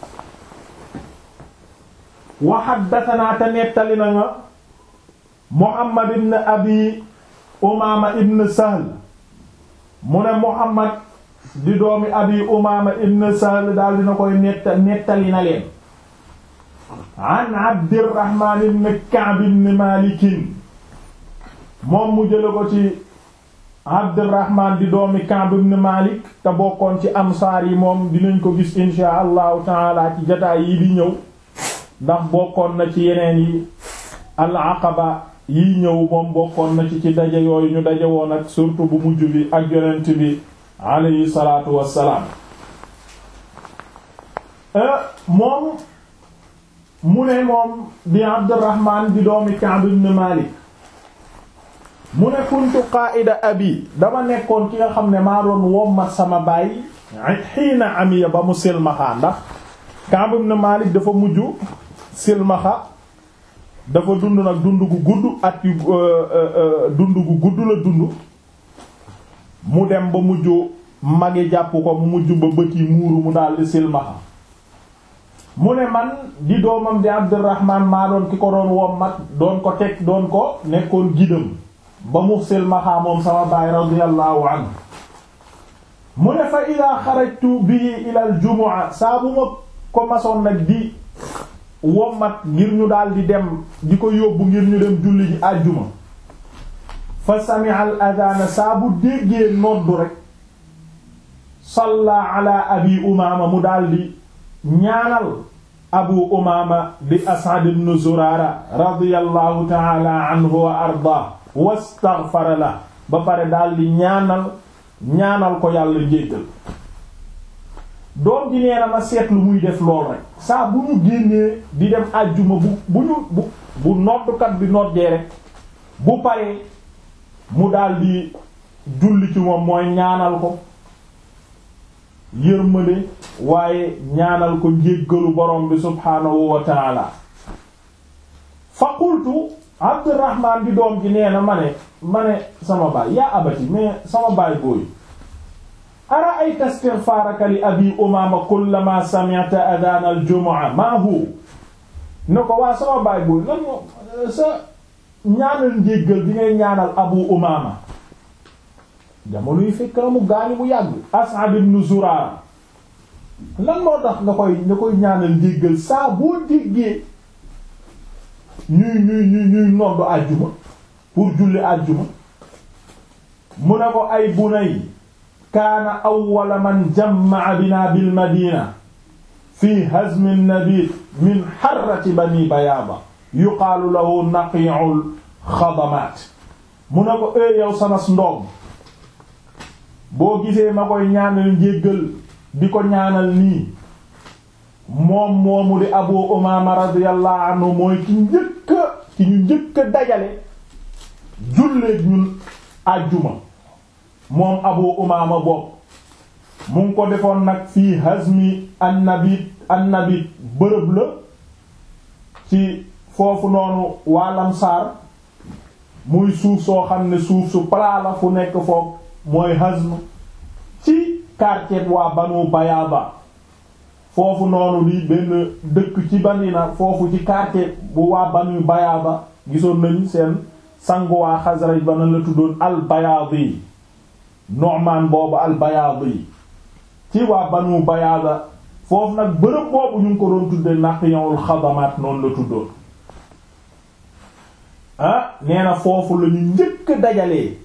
wa haddathanaa te nettali na nga Muhammad ibn Abi Umaama ibn Sahl mu ne Muhammad di doomi Abi Umaama ibn Sahl daal dina koy netta nettali na leen an Abdirrahmaan ibn Ka'b ibn Maalik moom mu jële ko ci Abdurrahman di doomi Ka'b ibn Malik te bokkoon ci ansaar yi moom dinañ ko gis insha allahu taala ci jataay yi di ñëw ndax bokkoon na ci yeneen yi al aqaba yi ñëw moom bokkoon na ci ci daje yooyu ñu daje woon ak surtout bu mujj bi ak yonent bi alayhi salaatu wassalaam moom mu ne moom di Abdurrahman di doomi Ka'b ibn Malik mu ne kuntu qaa'ida abi dama nekkoon ki nga xam ne maa doon wommat sama baay xiina amiya ba mu silmaxa ndax Ka'b ibn Malik dafa mujj silmaxa dafa dund nag dund gu gudd at yu dund gu gudd la dund mu dem ba mujj magi jàpp ko mu mujj ba bët yi muuru mu daldi silmaxa mu ne man di doomam di Abdurrahman maa doon ki ko doon wommat doon ko teg doon ko nekkoon gidam ba mu silmaxaa moom sama baay radiyallahu anhu mu ne fa ida xarajtu bihi ila al jumu'a saa bu ma ko masoon nag di wommat ngir ñu daal di dem di ko yóbbu ngir ñu dem julli ji àjjuma fa sami'a al adana saa bu déggee noddu rek salla ala abi umaama mu daal di ñaanal abu umaama di as'ad ibn zurara radiyallahu ta'ala anhu wa arda wastaghfara la ba pare daal di ñaanal ñaanal ko yàlla jéggal doom ji nee na ma seetlu muy def lool rek saa bu ñu génnee di dem àjjuma bu bu ñu bu bu noddukat bi noddee rek bu paree mu daal di julli ci moom mooy ñaanal ko yërmande waaye ñaanal ko njéggalu borom bi subhaanahu wa taala fa qultu Abdurrahman di doom ji nee na ma ne ma ne sama baay yaa abati mais sama baay booyu ara'ayta istighfaraka li abi umama kullama sami'ta adhan al-jumu'a ma hu ne ko waa sama baay booyu lan moo sa ñaanal njéggal bi ngay ñaanal abu umama jamono yu fekk na mu gaañu bu yàgg As'ad ibn Zurara lan moo tax nga koy nga koy ñaanal njéggal saa boo déggee ñuy ñuy ñuy ñuy noddu àjjuma pour julli àjjuma mu ne ko ay bunay kaana awwala man jamma'a bina bil madina fi hazmi an-nabi min harrati bani bayaaba yuqaalu lahu naqi'ul xadamaat mu ne ko ee yow sanas ndoom boo gisee ma koy ñaanal njéggal di ko ñaanal nii moom moomu di abu umaama radiyallahu anhu mooy ki njëkk ki ñu njëkk a dajale julleek ñun àjjuma moom abu umaama bopp mu ngi ko defoon nag fii hazmi annabit annabit bërëb la ci foofu noonu waalam saar muy suuf soo xam ne suuf su plat la fu nekk foofu mooy hazm ci quartier waa banu bayaaba foofu noonu di benn dëkk ci banina foofu ci quartier bu waa banu bayaaba gisoon nañ seen sangu waa Xasraj ba na la tuddoon al bayaadi Nu'man boobu al bayaadi ci waa banu bayaaba foofu nag bërëb boobu ñu ngi ko doon tudde naqiyul xadamaat noonu la tuddoon ah nee na foofu la ñu njëkk dajalee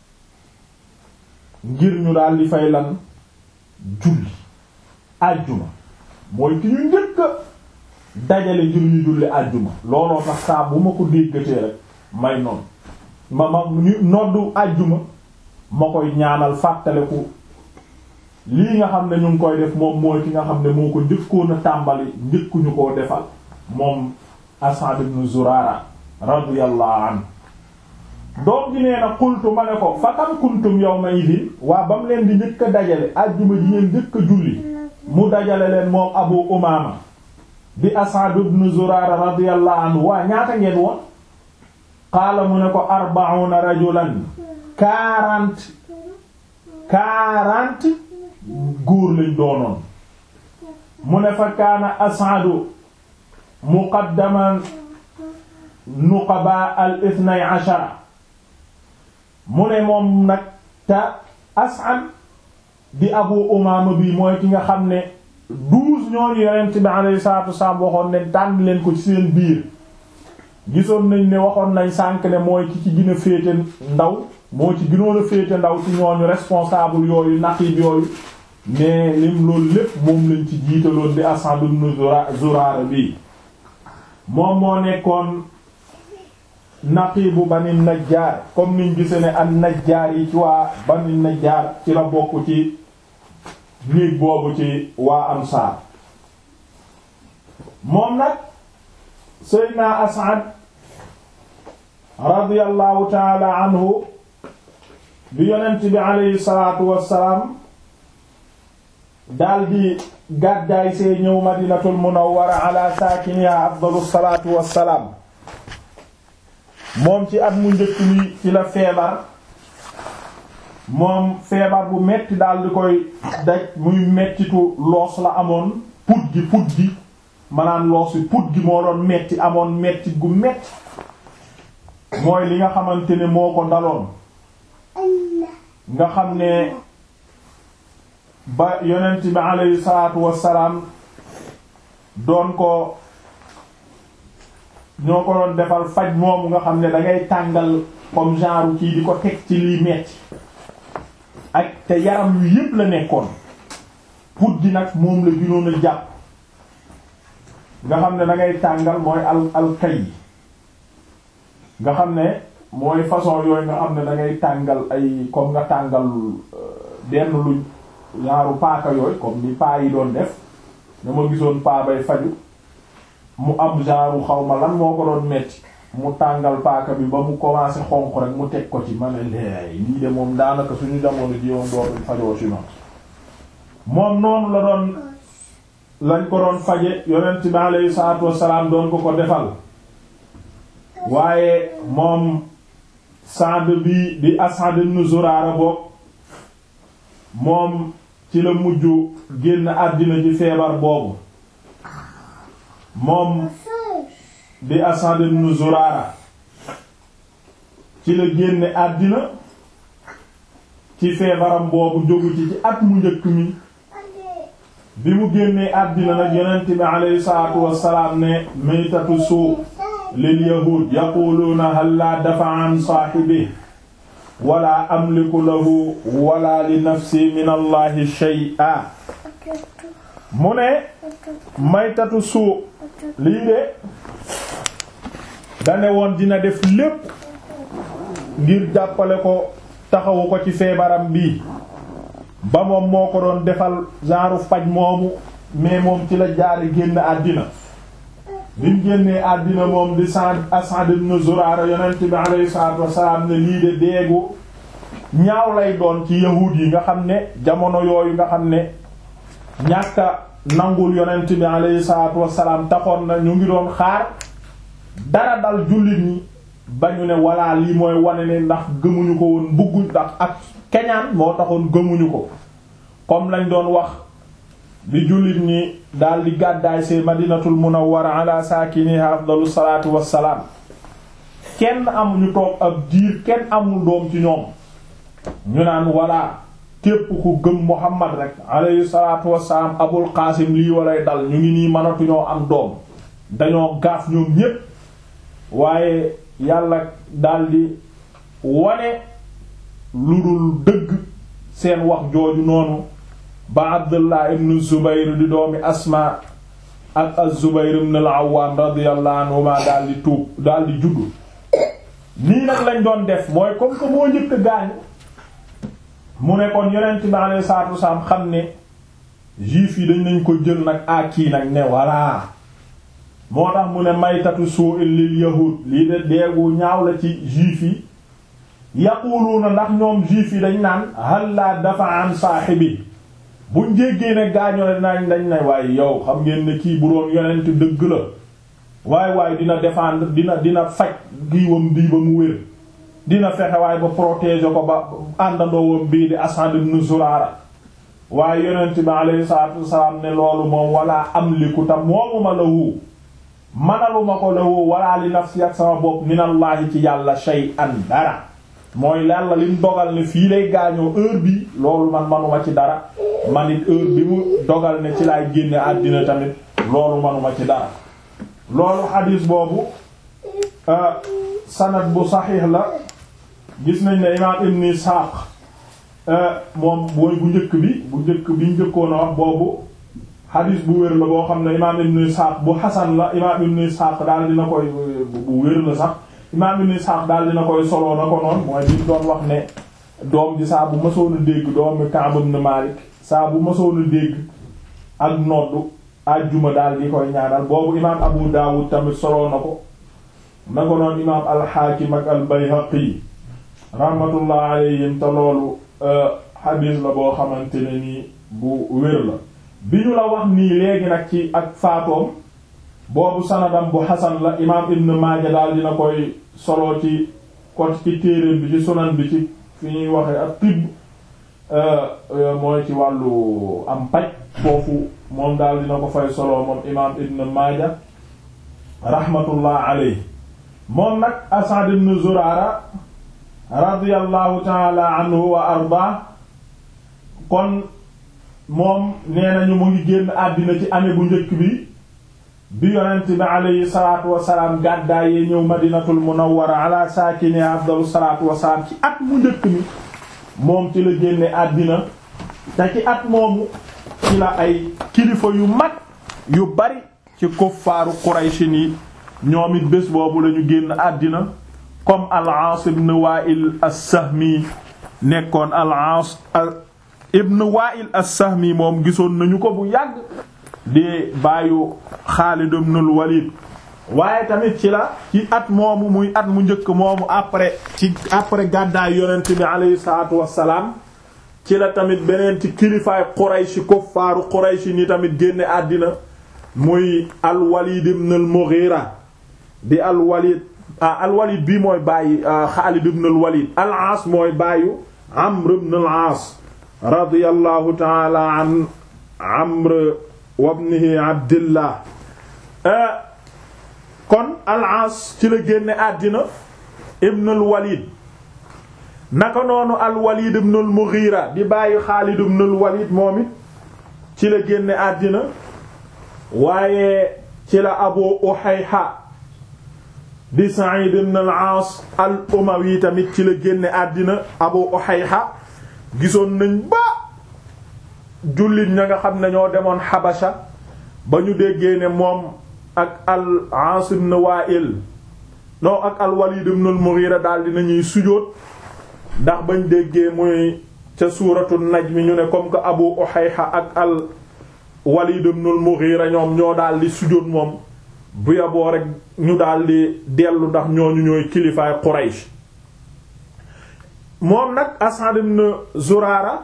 ngir ñu daal di fay lan julli àjjuma mooy ki ñu njëkk dajale ngir ñu julli àjjuma looloo tax saa bu ma ko déggatee rek may noonu ma ma ñu noddu àjjuma ma koy ñaanal fàttaleku lii nga xam ne ñu ngi koy def moom mooy ki nga xam ne moo ko njëkkoon a tàmbali njëkkuñu koo defal moom As'ad ibn Zurara radiyallahu anhu doom ji nee na qultu ma ne ko fa kam kuntum yawma idin waa ba mu leen di njëkk a dajale àjjuma ji ngeen njëkk a julli mu dajale leen moom Abu Umaama di As'ad ibn Zurara radiyallahu anhu waa ñaata ngeen woon qaala mu ne ko arba'una rajulan quarante quarante góor lañ doonoon mu ne fa kaana As'adu muqaddaman nuqaba al ithnay ashara mu ne moom nag te As'ad di Abu Umaama bi mooy ki nga xam ne douze ñooñu yonent bi alayhi salaatu wasalaam waxoon ne tànn leen ko ci seen biir gisoon nañ ne waxoon nañ sànk ne mooy ki ci gën a féete ndaw moo ci gënoon a féete ndaw ci ñooñu responsable yooyu naqib yooyu mais lim loolu lépp moom lañ ci jiitaloon di Asad ibn Zurara bi moom moo nekkoon naqibu Bani Najjar comme niñ gise ne an Najjar yi ci waa Bani Najjar ci la bokk ci néeg boobu ci waa Ansaar moom nag Seydina Asad radiyallahu taala anhu bi yonent bi aleyhi salaatu wassalaam daldi gàddaay see ñëw madinatul munawwara ala saakiniha afdalu salaatu wassalaam moom ci at mu njëkk mi ci la feebar moom feebar bu metti daldi koy daj muy mettitu loos la amoon put gi put gi manaan loos wi put gi moo doon metti amoon metti gu metti mooy li nga xamante ne moo ko daloon nga xam ne ba yonent bi alayhi salaatu wassalaam doon ko ñoo ko doon defal faj moomu nga xam ne dangay tàngal comme genre kii di ko teg ci liy metti ak te yaram yu yépp la nekkoon put gi nag moom la gënoon a jàpp nga xam ne dangay tàngal mooy al al kay nga xam ne mooy façon yooyu nga xam ne da ngay tàngal ay comme nga tàngal benn luñ ñaaru paaka yooyu comme ni paa yi doon def dama gisoon paa bay faju mu am genre xaw ma lan moo ko doon metti mu tàngal paaka bi ba mu commencé xonq rek mu teg ko ci ma ne leey lii de moom daanaka suñu jamono ji yoon doon fajoo ci noonu moom noonu la doon lañ ko doon faje yonent bi alayhi salaatu wassalaam doon ko ko defal waaye moom Saad bi di Asad ibn Zurara bokk moom ci la mujj génn àddina ci feebar boobu moom di Asad ibn Zurara ci la génne àddina ci feebaram boobu jógu ci ci at mu njëkk mi bi mu génnee àddina nag yonent bi alayhi salaatu wassalaam ne maytatu suu lil yahud yaquluuna hal laa dafa an saahibi wala amliku lahu wala li nafsi min allahi shay'a mu ne maytatu suu lii de dane woon dina def lépp ngir jàppale ko taxawu ko ci feebaram bii ba moom moo ko doon defal genre faj moomu mais moom ci la jaari génn àddina bimu génnee àddina moom di Sa'd As'ad ibn Zurara yonent bi alayhi salaatu wassalaam ne lii de deegu ñaaw lay doon ci yahuud yi nga xam ne jamono yooyu nga xam ne ñàkka nangul yonent bi alayhi salaatu wassalaam taxoon na ñu ngi doon xaar dara dal jullit ñi ba ñu ne walla lii mooy wane ne ndax gëmuñu ko woon bugguñ ndax ak keñaan moo taxoon gëmuñu ko comme lañ doon wax bi jullit ñi daal di gàddaay see madinatul munawwara ala saakiniha afdalu salaatu wassalaam kenn am ñu toog ab diir kenn amul doom ci ñoom ñu naan walla képp ku gëm muhammad rek alayhi salaatu wassalaam abul qaasim lii walay dal ñu ngi nii mënatuñoo am doom dañoo gaaf ñoom ñépp waaye yàlla daldi wane lu dul dëgg seen wax jooju noonu ba abdullah ibn zubayr di doomi asma ak az-zubayr ibn al-awwam radiyallahu anhuma daal di tuub daal di juddu nii nag lañ doon def mooy comme que moo njëkk gaañu mu ne kon yonent bi alayhi salaatu wasalaam xam ne juif yi dañ nañ ko jël nag akii nag ne voilà moo tax mu ne maytatu su'il lil yahud lii de deegu ñaaw la ci juif yi yaquluuna ndax ñoom juif yi dañ naan hal la dafa an saahibi buñ jéggee ne gaañoo nañ dañ ne waaye yow xam ngeen ne kii bu doon yonent dëgg la waaye waaye dina défendre dina dina faj giiwam bii ba mu wér dina fexe waaye ba protéger ko ba àndandoowam bii di Asad ibn Zurara waaye yonent bi alayhi salaatu wasalaam ne loolu moom wala amliku ta moomuma lahu manaluma ko lahu wala li nafsi ak sama bopp minallahi ci yàlla shay'an dara mooy yàlla lim dogal ne fii lay gaañoo heure bi loolu man manuma ci dara man it heure bi mu dogal ne ci laay génne àddina tamit loolu manuma ci dara loolu xadiis boobu sanad bu saxiix la gis nañ ne imaam ibn Ishaq moom mooy bu njëkk bi bu njëkk bi njëkkoon a wax boobu xadiis bu wér la boo xam ne imaam ibn Ishaq bu xasan la imaam ibn Ishaq daal dina koy bu wér la sax imaam ibn Ishaq daal dina koy soloo na ko noonu mooy bi doon wax ne doom ji saa bu mësoon a dégg doomi Ka'b ibn Malik saa bu mësoon a dégg ak noddu àjjuma daal di koy ñaanal boobu imaam Abu Dawud tamit soloo na ko na ko noonu imaam al-Hakim ak al-Bayhaqi rahmatullah alayhim te loolu xadiis la boo xamante ne nii bu wér la bi ñu la wax nii léegi nag ci ak faatoom boobu sanadam bu xasan la imaam Ibn Maaja daal dina koy solo ci kot ci téeréem bi ci sunan bi ci fi ñuy waxee ak tibb mooy ci wàllu am paj foofu moom daal dina ko fay solo moom imaam Ibn Maaja rahmatullah alayhi moom nag Asad ibn Zurara radiyallahu taala anhu wa arda kon moom nee nañu mu ngi génn àddina ci année bu njëkk bi bi yonent bi aleyhi salaatu wasalaam gàddaayee ñëw madinatul munawwara ala saakini afdalu salaatu wasalaam ci at mu njëkk mi moom ci la génne àddina te ci at moomu ci la ay kilifa yu mag yu bari ci kuffaaru Qurayshi yi ñoom it bés boobu lañu génn àddina comme al-Aas ibn Wa'il as-Sahmi nekkoon al-Aas ibn Wa'il as-Sahmi moom gisoon nañu ko bu yàgg di bàyyu Xaalid ibn al-Walid waaye tamit ci la ci at moomu muy at mu njëkk moomu après ci après gàddaay yonent bi alayhi salaatu wassalaam ci la tamit beneen ci kilifaay Quraysh kuffaaru Quraysh ni tamit génne àddina muy al-Walid ibn al-Mughira di al-Walid ah al-Walid bii mooy bàyyi Xaalid ibn al-Walid al-Aas mooy bàyyu Amr ibn al-Aas radiyallahu ta'ala an Amr wa ibnihi Abdillah kon al-Aas ci la génne àddina ibn al-Walid naka noonu al-Walid ibn al-Mughira di bàyyi Xaalid ibn al-Walid moom it ci la génne àddina waaye ci la Abu Uhayha di Sa'id ibn al-Aas al-Umawi tamit ci la génne àddina Abu Uhayha gisoon nañ ba jullit ña nga xam ne ñoo demoon Habasha ba ñu déggee ne moom ak al-Aas ibn Wa'il non ak al-Walid ibn al-Mughira daal dinañuy sujóot ndax bañ déggee muy ca suuratu Najm ñu ne comme que Abu Uhayha ak al-Walid ibn al-Mughira ñoom ñoo daal di sujóot moom bu yaboo rek ñu daldi dellu ndax ñooñu ñooy kilifaay Quraysh moom nag Asad ibn Zurara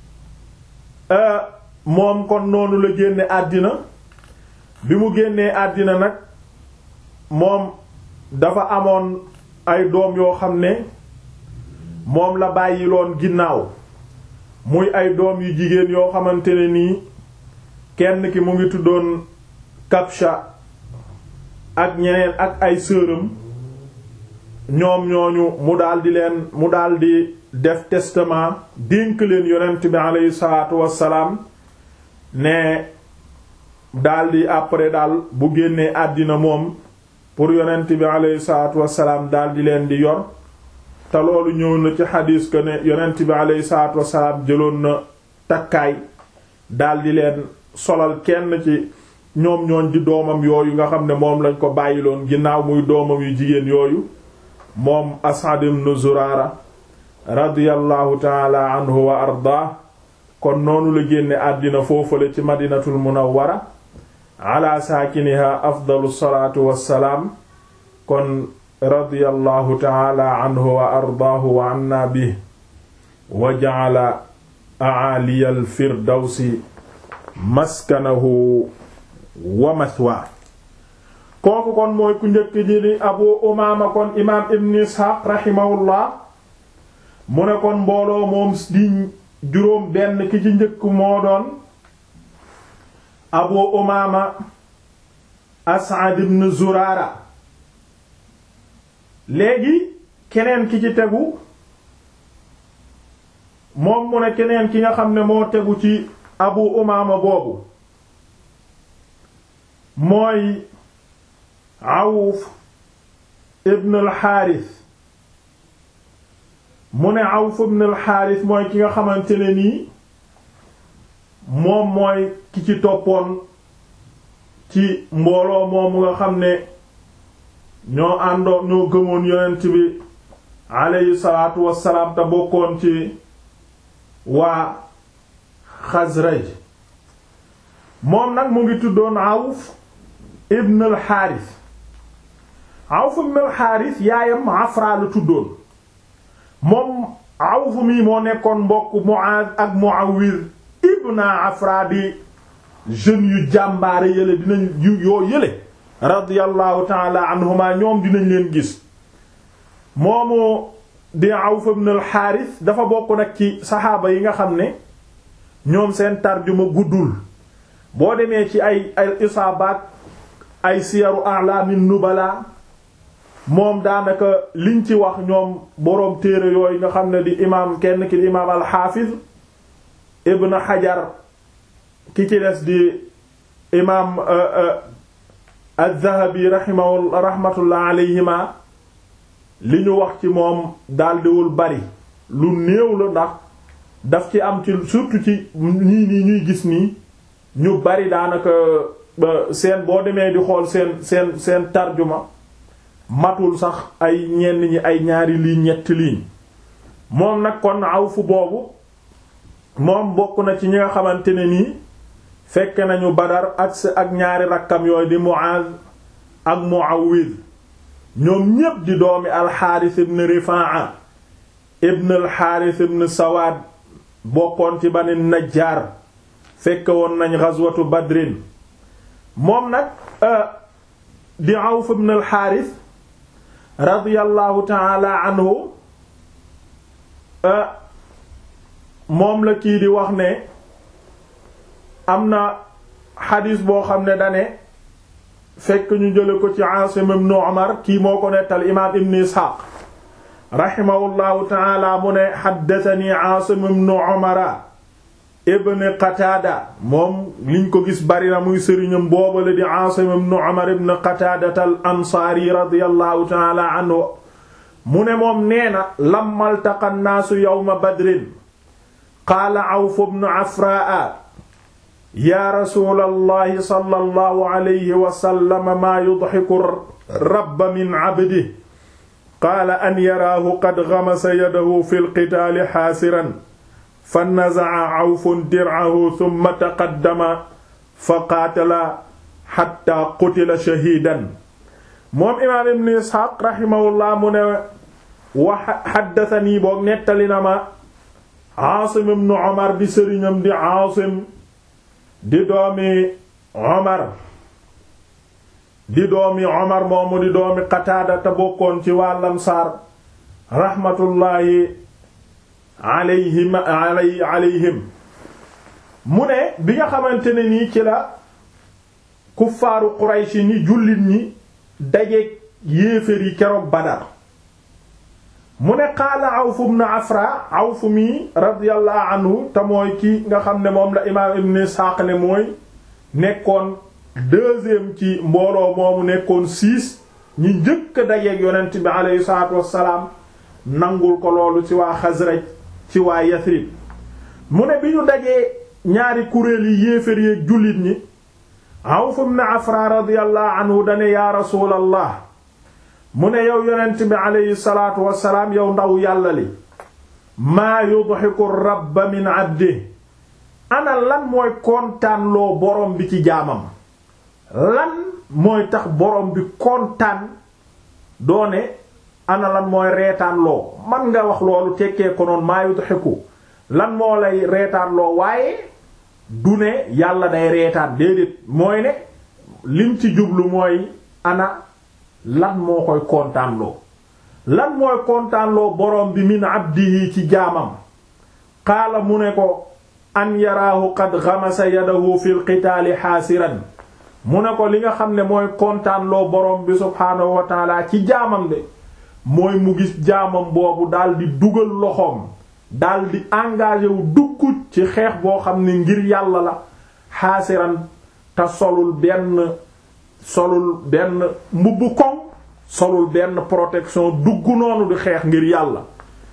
moom kon noonu la génne àddina bi mu génnee àddina nag moom dafa amoon ay doom yoo xam ne moom la bàyyiloon ginnaaw muy ay doom yu jigéen yoo xamante ne nii kenn ki mu ngi tuddoon Kabsha ak ñeneen ak ay sëram ñoom ñooñu mu daldi leen mu daldi def testament dénk leen yonent bi aleyhi salaatu wassalaam ne daldi après daal bu génnee àddina moom pour yonent bi aleyhi salaatu wassalaam daldi leen di yor te loolu ñëw na ci xadiis que ne yonent bi aleyhi salaatu wassalaam jëloon na takkaay daldi leen solal kenn ci ñoom ñooñ di doomam yooyu nga xam ne moom lañ ko bàyyiloon ginnaaw muy doomam yu jigéen yooyu moom Asad ibn Zurara radiyallahu taala anhu wa ardaa kon noonu la génne àddina foofale ci madinatul munawwara ala saakiniha afdalu salaatu wassalaam kon radiyallahu taala anhu wa ardaahu wa anna bi wa ja'ala a'aliyal firdawsi maskanahu wa mathwa kooku kon mooy ku njëkk ji di abu umaama kon imaam ibn isxaaq rahimahullah mu ne kon mbooloo moom di juróom benn ki ci njëkk moo doon abu umaama as'ad ibn zuraara léegi keneen ki ci tegu moom mu ne keneen ki nga xam ne moo tegu ci abu umaama boobu mooy awuf ibn al xaaris mu ne Awf ibn al-Harith mooy ki nga xamante ne nii moom mooy ki ci toppoon ci mbooloo moomu nga xam ne ñoo àndoon ñoo gëmoon yonent bi aleyhi salaatu wassalaam te bokkoon ci waa Xasraj moom nag mu ngi tuddoon Awf ibn al-Harith Awf ibn al-Harith yaayam Afra la tuddoon moom Awf mi moo nekkoon mbokk Mu'aaz ak Mu'awwiz ibn Afra di jeunes yu jàmbaare yële dinañ yu yoo yële radiyallahu ta'ala anhuma ñoom dinañ leen gis moomu di Awf ibn al-Harith dafa bokk nag ci saxaaba yi nga xam ne ñoom seen tarjuma guddul boo demee ci ay ay isaabaat ay siyaru a'lamin nubala moom daanaka liñ ci wax ñoom boroom téere yooyu nga xam ne di imaam kenn ki di imaam al-Hafiz ibn Hajar ki ci des di imaam az-Zahabi rahimahu rahmatullah alayhima li ñu wax ci moom daldiwul bari lu néew la ndax daf ci am ci surtout ci ñii nii ñuy gis nii ñu bari daanaka seen boo demee di xool seen seen seen tarjuma matul sax ay ñenn ñi ay ñaari ligne ñetti ligne moom nag kon Awf boobu moom bokk na ci ñi nga xamante ne nii fekk nañu Badar ak ak ñaari rakkam yooyu di Mu'az ak Mu'awwiz ñoom ñépp di doomi alxaaris ibn Rifaa'a ibn alxaaris ibn Sawaad bokkoon ci Bani Najjaar fekk woon nañ ghazwatu Badrin moom nag di Awf ibn alxaaris radiyallahu ta'ala anhu moom la kii di wax ne am na xadiis boo xam ne dane fekk ñu jële ko ci Aasim ibn Umar kii moo ko nettal imaam ibn Isxaaq rahimahullahu taala mu ne xaddatani Aasim ibn Umar ibn Qataada moom liñ ko gis bari na muy sëriñam boobale di Aasim ibn Umar ibn Qataada al Ansaari radiyallahu taala anhu mu ne moom nee na lamma altaqa nnaasu yawma badrin qaala Awf ibn Afraa yaa rasuulallahi sallallahu alayhi wa sallam maa yudhiku rabba min abdihi qaala an yaraahu qad ghamasa yadahu fil qitaali haasiran fa naza'a Awfun dir'ahu thumma taqaddama fa qaatala hattaa qutila shahiidan moom imaam ibn Isxaaq rahimahullah mu ne wa haddathanii boog nettali na ma Aasim ibn Umar di sëriñam di Aasim di doomi Omar di doomi Omar moomu di doomi Qataada te bokkoon ci waa Ansaar raxmatullaahi alayhim alayhim mu ne bi nga xamante ne nii ci la kuffaaru Qurayshi ni jullit ñi dajeek yéeféer yi keroog Badar mu ne qaala Awf ibn Afra Awf mi radiyallahu anhu te mooy ki nga xam ne moom la imaam Ibn Ishaq ne mooy nekkoon deuxième ci mbooloo moomu nekkoon six ñi njëkk a dajeeg yonent bi aleyhi salaatu wassalaam nangul ko loolu ci waa Xasraj ci waa Yasrib mu ne bi ñu dajee ñaari kuréel yi yéefér yeeg jullit ñi Awf ibn Afra radiyallahu anhu dane yaa rasuulallah mu ne yow yonent bi aleyhi salaatu wassalaam yow ndaw yàlla li maa yudhiku rabba min abdi ana lan mooy kontaan loo borom bi ci jaamam lan mooy tax borom bi kontaan doone ana lan mooy reetaan loo man nga wax loolu tekkee ko noonu maa yudhiku lan moo lay reetaan loo waaye du ne yàlla day reetaan déedéet mooy ne lim ci jublu mooy ana lan moo koy kontaanloo lan mooy kontaanloo borom bi min abdihi ci jaamam qaala mu ne ko an yaraahu qad ghamasa yadahu fil qitaali xaasiran mu ne ko li nga xam ne mooy kontaanloo borom bi subhaanahu wa taala ci jaamam de mooy mu gis jaamam boobu daldi dugal loxoom daldi engagé wu dugg ci xeex boo xam ne ngir yàlla la xaasiran te solul benn solul benn mbubb koŋ solul benn protection dugg noonu di xeex ngir yàlla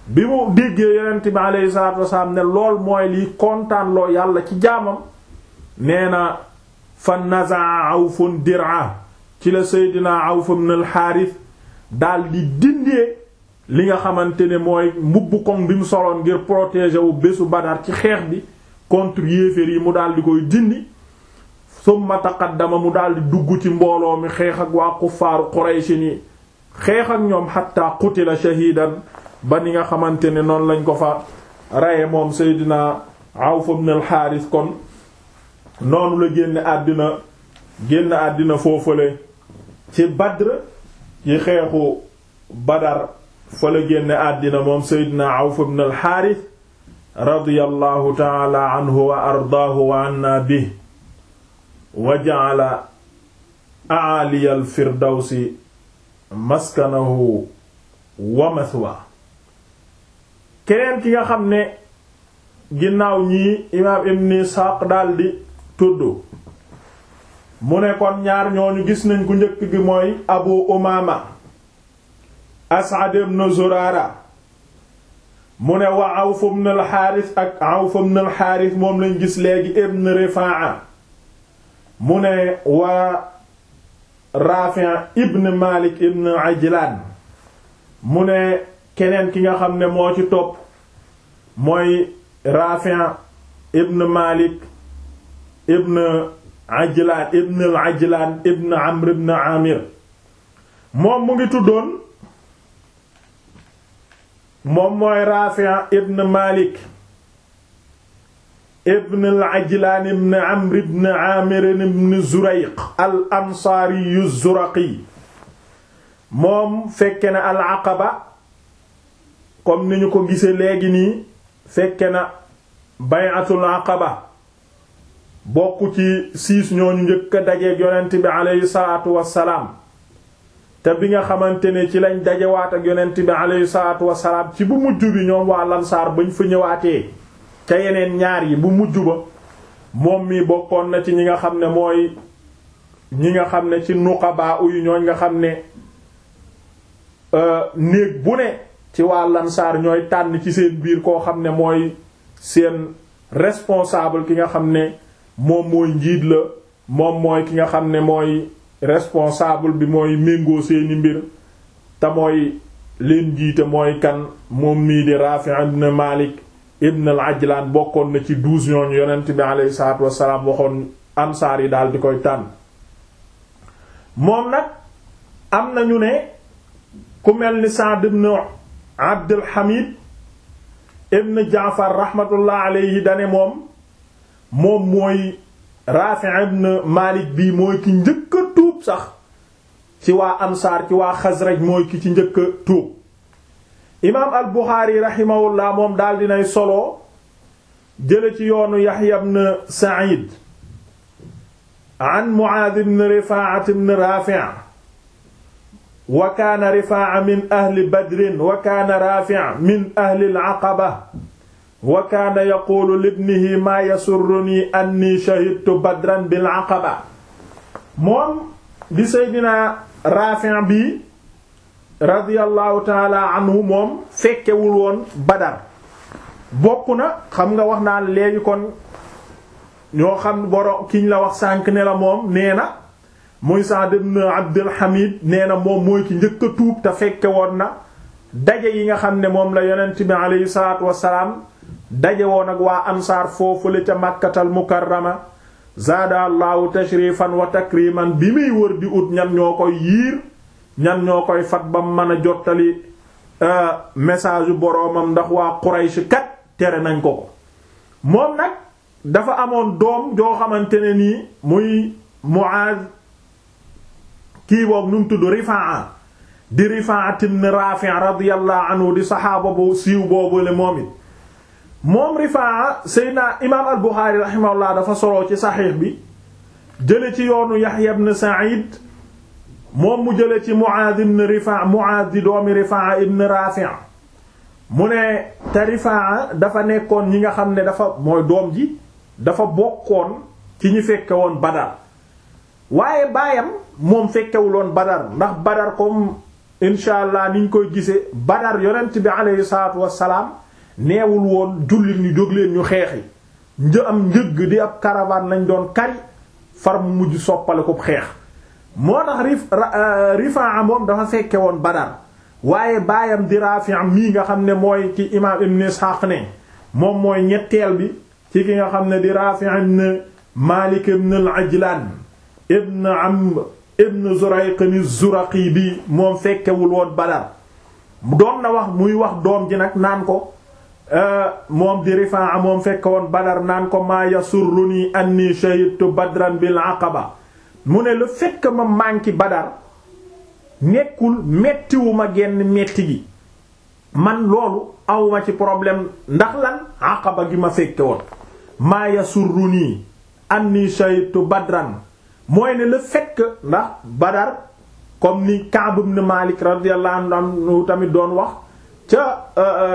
bi mu déggee yonent bi aleyhi salaatu wasalaam ne lool mooy liy kontaan loo yàlla ci jaamam nee na fa nazaa awfun dir'a ci la seydina awf ibn al xaaris daal di dindee li nga xamante ne mooy mbubb koŋ bi mu soloon ngir protéger wu bésu badar ci xeex bi contre yéeféer yi mu daal di koy dindi summa taqaddama mu daal di dugg ci mbooloo mi xeex ak waa kuffaaru qurayshi ni xeex ak ñoom xatta qutila shahidan ba ni nga xamante ne noonu lañ ko fa reye moom seydina awf ibn al xaaris kon noonu la génn àddina génn àddina foofale ci badr ci xeexu badar fa la génn àddina moom seydina awf ibn al xaaris radiyallahu taala anhu wa ardaahu wa anna bi wa ja'ala a'aliya al firdawsi maskanahu wa mathwa keneen ki nga xam ne ginnaaw ñii imaam ibn Isxaaq daldi tudd mu ne kon ñaar ñooñu gis nañ ku njëkk gi mooy Abu Umaama As'ad ibn Zurara mu ne wa Awf ibn al-Haaris ak Awf ibn al-Haaris moom lañ gis léegi ibn Rifaa'a mu ne wa Raafi' ibn Malik ibn Ajlaan mu ne keneen ki nga xam ne moo ci topp mooy Raafi' ibn Malik ibn Ajlaan ibn al-Ajlaan ibn Amr ibn Amir moom mu ngi tuddoon moom mooy Raafi' ibn Malik ibn al-Ajlaan ibn Amr ibn Amir ibn Zurayq al-Ansaari az-Zuraqi moom fekke na al-Aqaba comme ni ñu ko gisee léegi nii fekke na bay'atul Aqaba bokk ci siis ñooñu njëkk a dajeeg yonent bi aleyhi salaatu wassalaam te bi nga xamante ne ci lañ dajewaat ak yonent bi aleyhi salaatu wassalaam ci bu mujj bi ñoom waa Lansaar bañ fa ñëwaatee ca yeneen ñaar yi bu mujj ba moom mi bokkoon na ci ñi nga xam ne mooy ñi nga xam ne ci nuqabaa uyu ñooñ nga xam ne néeg bu ne ci waa Lansaar ñooy tànn ci seen biir koo xam ne mooy seen responsable ki nga xam ne moom mooy njiit la moom mooy ki nga xam ne mooy responsable bi mooy méngoo seeni mbir te mooy leen jiite mooy kan moom mii di Rafi' ibn Malik ibn al-Ajlan bokkoon na ci douze ñooñu yonent bi alayhi salaatu wassalaam waxoon ansaar yi daal di koy tànn moom nag am nañu ne ku mel ni Sa'd ibn Abdul Hamid ibn Jaafar rahmatullah alayhi dane moom moom mooy Rafi' ibn Malik bii mooy ki njëkk a tuub sax ci waa ansaar ci waa Xasraj mooy ki ci njëkk a tuub imaam al Buxaari rahimahullah moom daal dinay solo jële ci yoonu Yaxya ibn Sa'id an Muaaz ibn Rifaa'a ibn Raafi' wa kaana Rifaa'a min ahli Badrin wa kaana Raafi' min ahli al-Aqaba wa kaana yaquulu libnihi maa yasurrunii annii shahidtu Badran bil-Aqaba moom di Seydina Raafi' bi radiyallahu taala anhu moom fekkewul woon Badar bokk na xam nga wax naa léegi kon ñoo xam boro kiñ la wax sànq ne la moom nee na muy Sa'd ibn Abdul Hamid nee na moom mooy ki njëkk a tuub te fekke woon na daje yi nga xam ne moom la yonent bi aleyhi salaatu wassalaam daje woon ak waa ansaar foofu la ca Makkatal Mukarrama zaada allahu tashrifan wa takriman bi muy wër di ut ñan ñoo koy yiir ñan ñoo koy fat ba mën a jottali message yu boroomam ndax waa Quraysh kat tere nañ ko ko moom nag dafa amoon doom joo xamante ne nii muy Muaz kii boobu nu mu tudd Rifaa di Rifaa ibn Rafi' radiyallahu anhu di saxaaba bu siiw boobu le moom it moom Rifaa Seydina imaam al-Bukhari rahimahullah dafa soloo ci saxiix bi jële ci yoonu Yahya ibn Sa'id moom mu jële ci Muaaz ibn Rifaa Muaaz di doomi Rifaa ibn Rafi' mu ne te Rifaa dafa nekkoon ñi nga xam ne dafa mooy doom ji dafa bokkoon ci ñi fekke woon Badar waaye baayam moom fekkewuloon Badar ndax Badar comme incha allah niñ koy gisee Badar yonent bi aleyhi salaatu wassalaam neewul woon jullit ñu jóg leen ñu xeexi një am njëgg di ab caravane lañ doon kari far mu mujj soppale ko xeex moo tax rif Rifaa moom dafa fekke woon Badar waaye baayam di Raafi' mii nga xam ne mooy ki imaam Ibn Ishaq ne moom mooy ñetteel bi ci ki nga xam ne di Raafi' ibn Maalik ibn al-Ajlaan ibn Amr ibn Zurayq az-Zuraqi bi moom fekkewul woon Badar doon na wax muy wax doom ji nag naan ko moom di Rifaa moom fekke woon Badar naan ko maa yasurruni anni shahidtu badran bil aqaba mu ne le fait que ma manqué Badar nekkul mettiwuma genn metti gi man loolu awma ci problème ndax lan aqaba gi ma fekke woon maa yasurruni anni shahidtu badran mooy ne le fait que ndax Badar comme ni Ka'b ibn Malik radiyallahu anhu tamit doon wax ca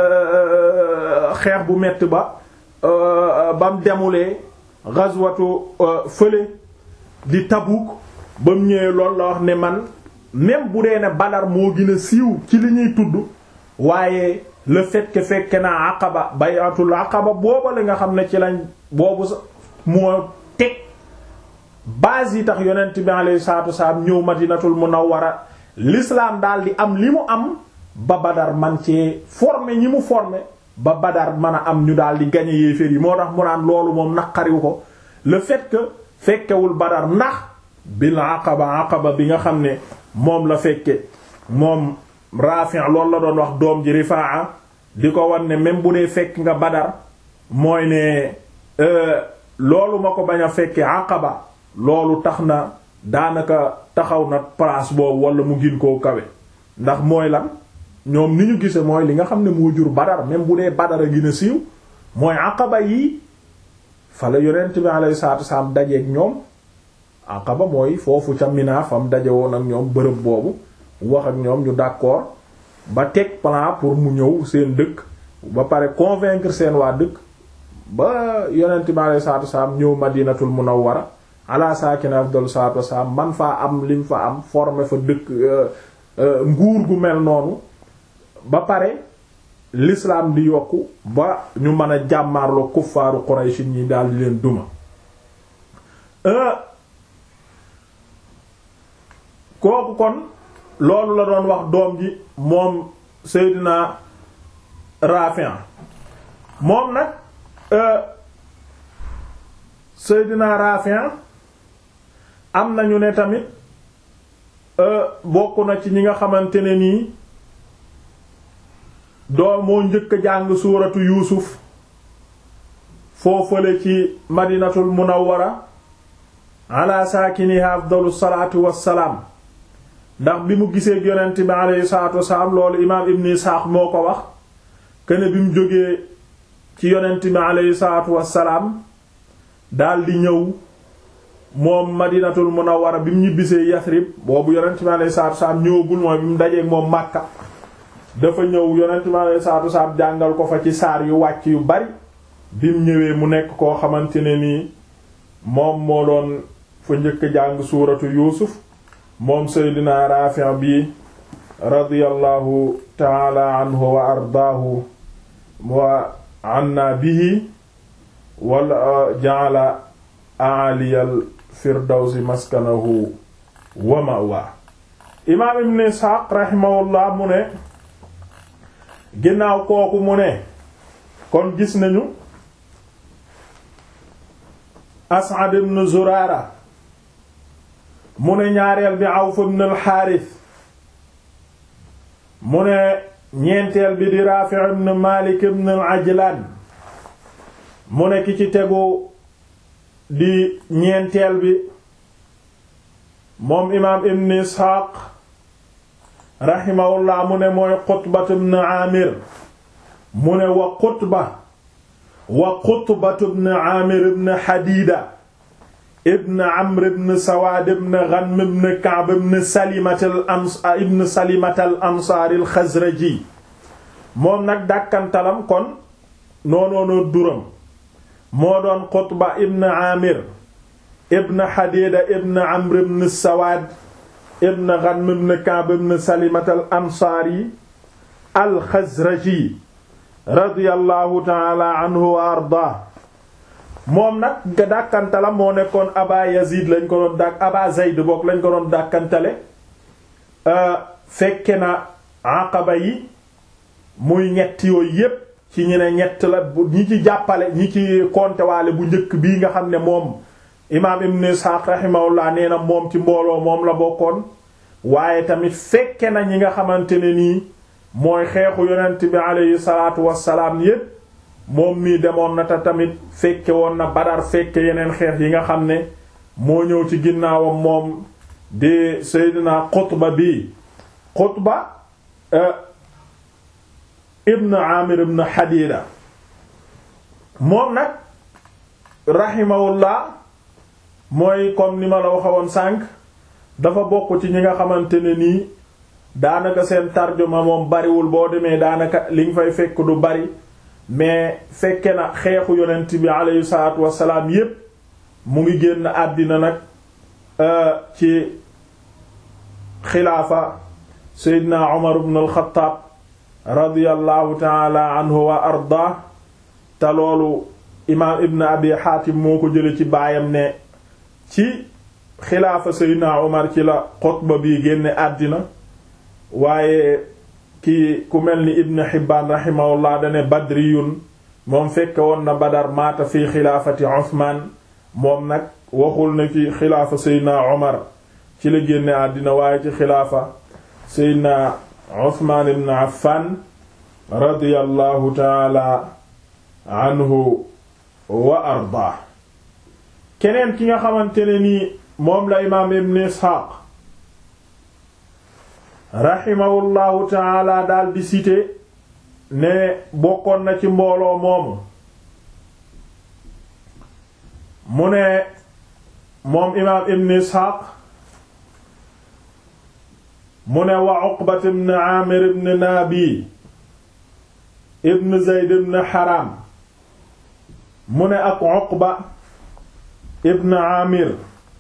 xeex bu metti ba bam demulee ghazwatu fële di Tabuk ba mu ñëwee loolu la wax ne man même bu dee ne Badar moo gën a siiw ci li ñuy tudd waaye le fait que fekke naa Aqaba bay'atul Aqaba booba la nga xam ne ci lañ boobu sa moo teg base yi tax yonent bi alayhi salaatu wasalaam ñëw Madinatul Munawwara l'islam daal di am li mu am ba Badar man cee former ñi mu former ba Badar mën a am ñu daal di gagner yéeféer yi moo tax mu naan loolu moom naqariwu ko le fait que fekkewul Badar ndax bil aqaba aqaba bi nga xam ne moom la fekke moom Rafi' loolu la doon wax doom ji Rifaa di ko wan ne même bu dee fekk nga Badar mooy ne loolu ma ko bañ a fekke aqaba loolu tax na daanaka taxaw na place boobu wala mu gin koo kawe ndax mooy lan ñoom ni ñu gise mooy li nga xam ne moo jur Badar même bu dee Badar a gën a siiw mooy aqaba yi fa la yonent bi alayhi salaatu wasallam dajeek ñoom aqaba mooy foofu ca Mina fam daje woon ak ñoom bërëb boobu wax ak ñoom ñu d'accord ba teg plan pour mu ñëw seen dëkk ba pare convaincre seen waa dëkk ba yonent bi alayhi salaatu wasallam ñëw Madinatul Munawwara ala saakina afdalu salaatu wasallam man faa am lim fa am former fa dëkk nguur gu mel noonu ba pare l'islam di yokku ba ñu mën a jàmmaarloo kuffaaru Quraysh ñi daal di leen duma kooku kon loolu la doon wax doom ji moom Seydina Rafi' moom nag Seydina Rafi' am nañu ne tamit bokk na ci ñi nga xamante ne nii doo moo njëkk a jàng suuratu yuusuf foofale ci madinatul munawwara ala saakiniha afdalu salaatu wassalaam ndax bi mu gisee yonent bi alayhi salaatu wassalaam loolu imaam ibn Isxaaq moo ko wax kene bi mu jógee ci yonent bi alayhi salaatu wassalaam daldi ñëw moom madinatul munawwara bi mu ñibbisee Yasrib boobu yonent bi alayhi salaatu wassalaam ñëwagul mooy bi mu dajeek moom Makka dafa ñëw yonent bi alayhi salaatu wassalaam jàngal ko fa ci saar yu wàcc yu bari bi mu ñëwee mu nekk koo xamante ne nii moom moo doon fa njëkk jàng suuratu yuusuf moom seydina Raafi' bi radiyallahu taala anhu wa ardaahu wa anna bihi wala ja'ala a'aliyal firdawsi maskanahu wa ma'wa imaam ibn Isxaaq rahimahullah mu ne ginnaaw kooku mu ne kon gis nañu As'ad ibn Zurara mu ne ñaareel bi Awf ibn al-Harith mu ne ñeenteel bi di Rafi' ibn Malik ibn al-Ajlan mu ne ki ci tegu di ñeenteel bi moom imaam ibn Ishaq rahimahullah mu ne mooy Qutba ibn Amir mu ne wa Qutba wa Qutba ibn Amir ibn Hadida ibn Amr ibn Sawaad ibn Ghanm ibn Ka'b ibn Salimat al-Ansaar ibn Salimat al-Ansaari al-Xazraji moom nag dàkkantalam kon noonoonoo duram moo doon Qutba ibn Amir ibn Hadida ibn Amr ibn Sawaad ibn Ghanm ibn Ka'b ibn Salimat al ansaari al Xazraji radiyallahu taala anhu wa ardaa moom nag nga dàkkantala moo nekkoon Aba Yazid lañ ko doon dàkk Aba Zayd bokk lañ ko doon dàkkantale fekke na Aqaba yi muy ñett yooyu yépp ci ñu ne ñett la ñi ci jàppale ñi ci kontewaale bu njëkk bii nga xam ne moom imaam Ibn Ishaq rahimahullah nee na moom ci mbooloo moom la bokkoon waaye tamit fekke na ñi nga xamante ne nii mooy xeexu yonent bi aleyhi salaatu wassalaam yépp moom mii demoon na te tamit fekke woon na Badar fekke yeneen xeex yi nga xam ne moo ñëw ci ginnaawam moom di Seydina Qutba bi Qutba ibn Amir ibn Hadida moom nag rahimahullah mooy comme ni ma la waxewoon sànq dafa bokk ci ñi nga xamante ne nii daanaka seen tarjuma moom bariwul boo demee daanaka li nga fay fekk du bari mais fekke na xeexu yonent bi aleyhi salaatu wassalaam yépp mu ngi génn àddina nag ci xilaafa Seydina Umar ibn al-Khattab radiyallahu taala anhu wa arda te loolu imaam Ibn Abi Hatim moo ko jële ci baayam ne ci xilaafa Seydina Umar ci la xutba bi génne àddina waaye ki ku mel ni Ibn Hibbaan rahimahullah dane badriyun moom fekke woon na Badar maata fi xilaafati Usmaan moom nag waxul na ci xilaafa Seydina Umar ci la génne àddina waaye ci xilaafa Seydina Usmaan ibn Affan radiyallahu taala anhu wa arda keneen ki nga xamante ne nii moom la imaam Ibn Isxaaq rahimahullahu taala daal di cité ne bokkoon na ci mbooloo moomu mu ne moom imaam Ibn Isxaaq mu ne wa Uqbat ibn Aamir ibn Naabi ibn Zayd ibn Haram mu ne ak Uqba ibn Aamir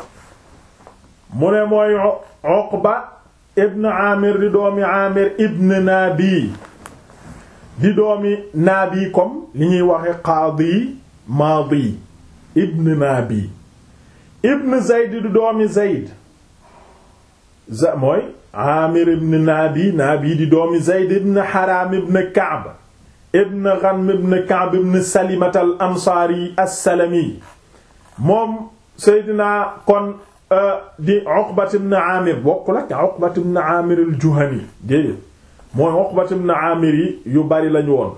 mu ne mooy Uqba ibn Aamir di doomi Aamir ibn Naabi di doomi Naabi comme li ñuy waxe qaadi maadi ibn Naabi ibn Zayd di doomi Zayd za mooy Aamir ibn Naabi Naabi di doomi Zayd ibn Haram ibn Ka'b ibn Ghanm ibn Ka'b ibn Salimat al Ansaari as-Salami moom Seydina kon di Uqbat ibn Aamir bokkul ak Uqbat ibn Aamir al-Juhani déedéet mooy Uqbat ibn Aamir yi yu bari lañu woon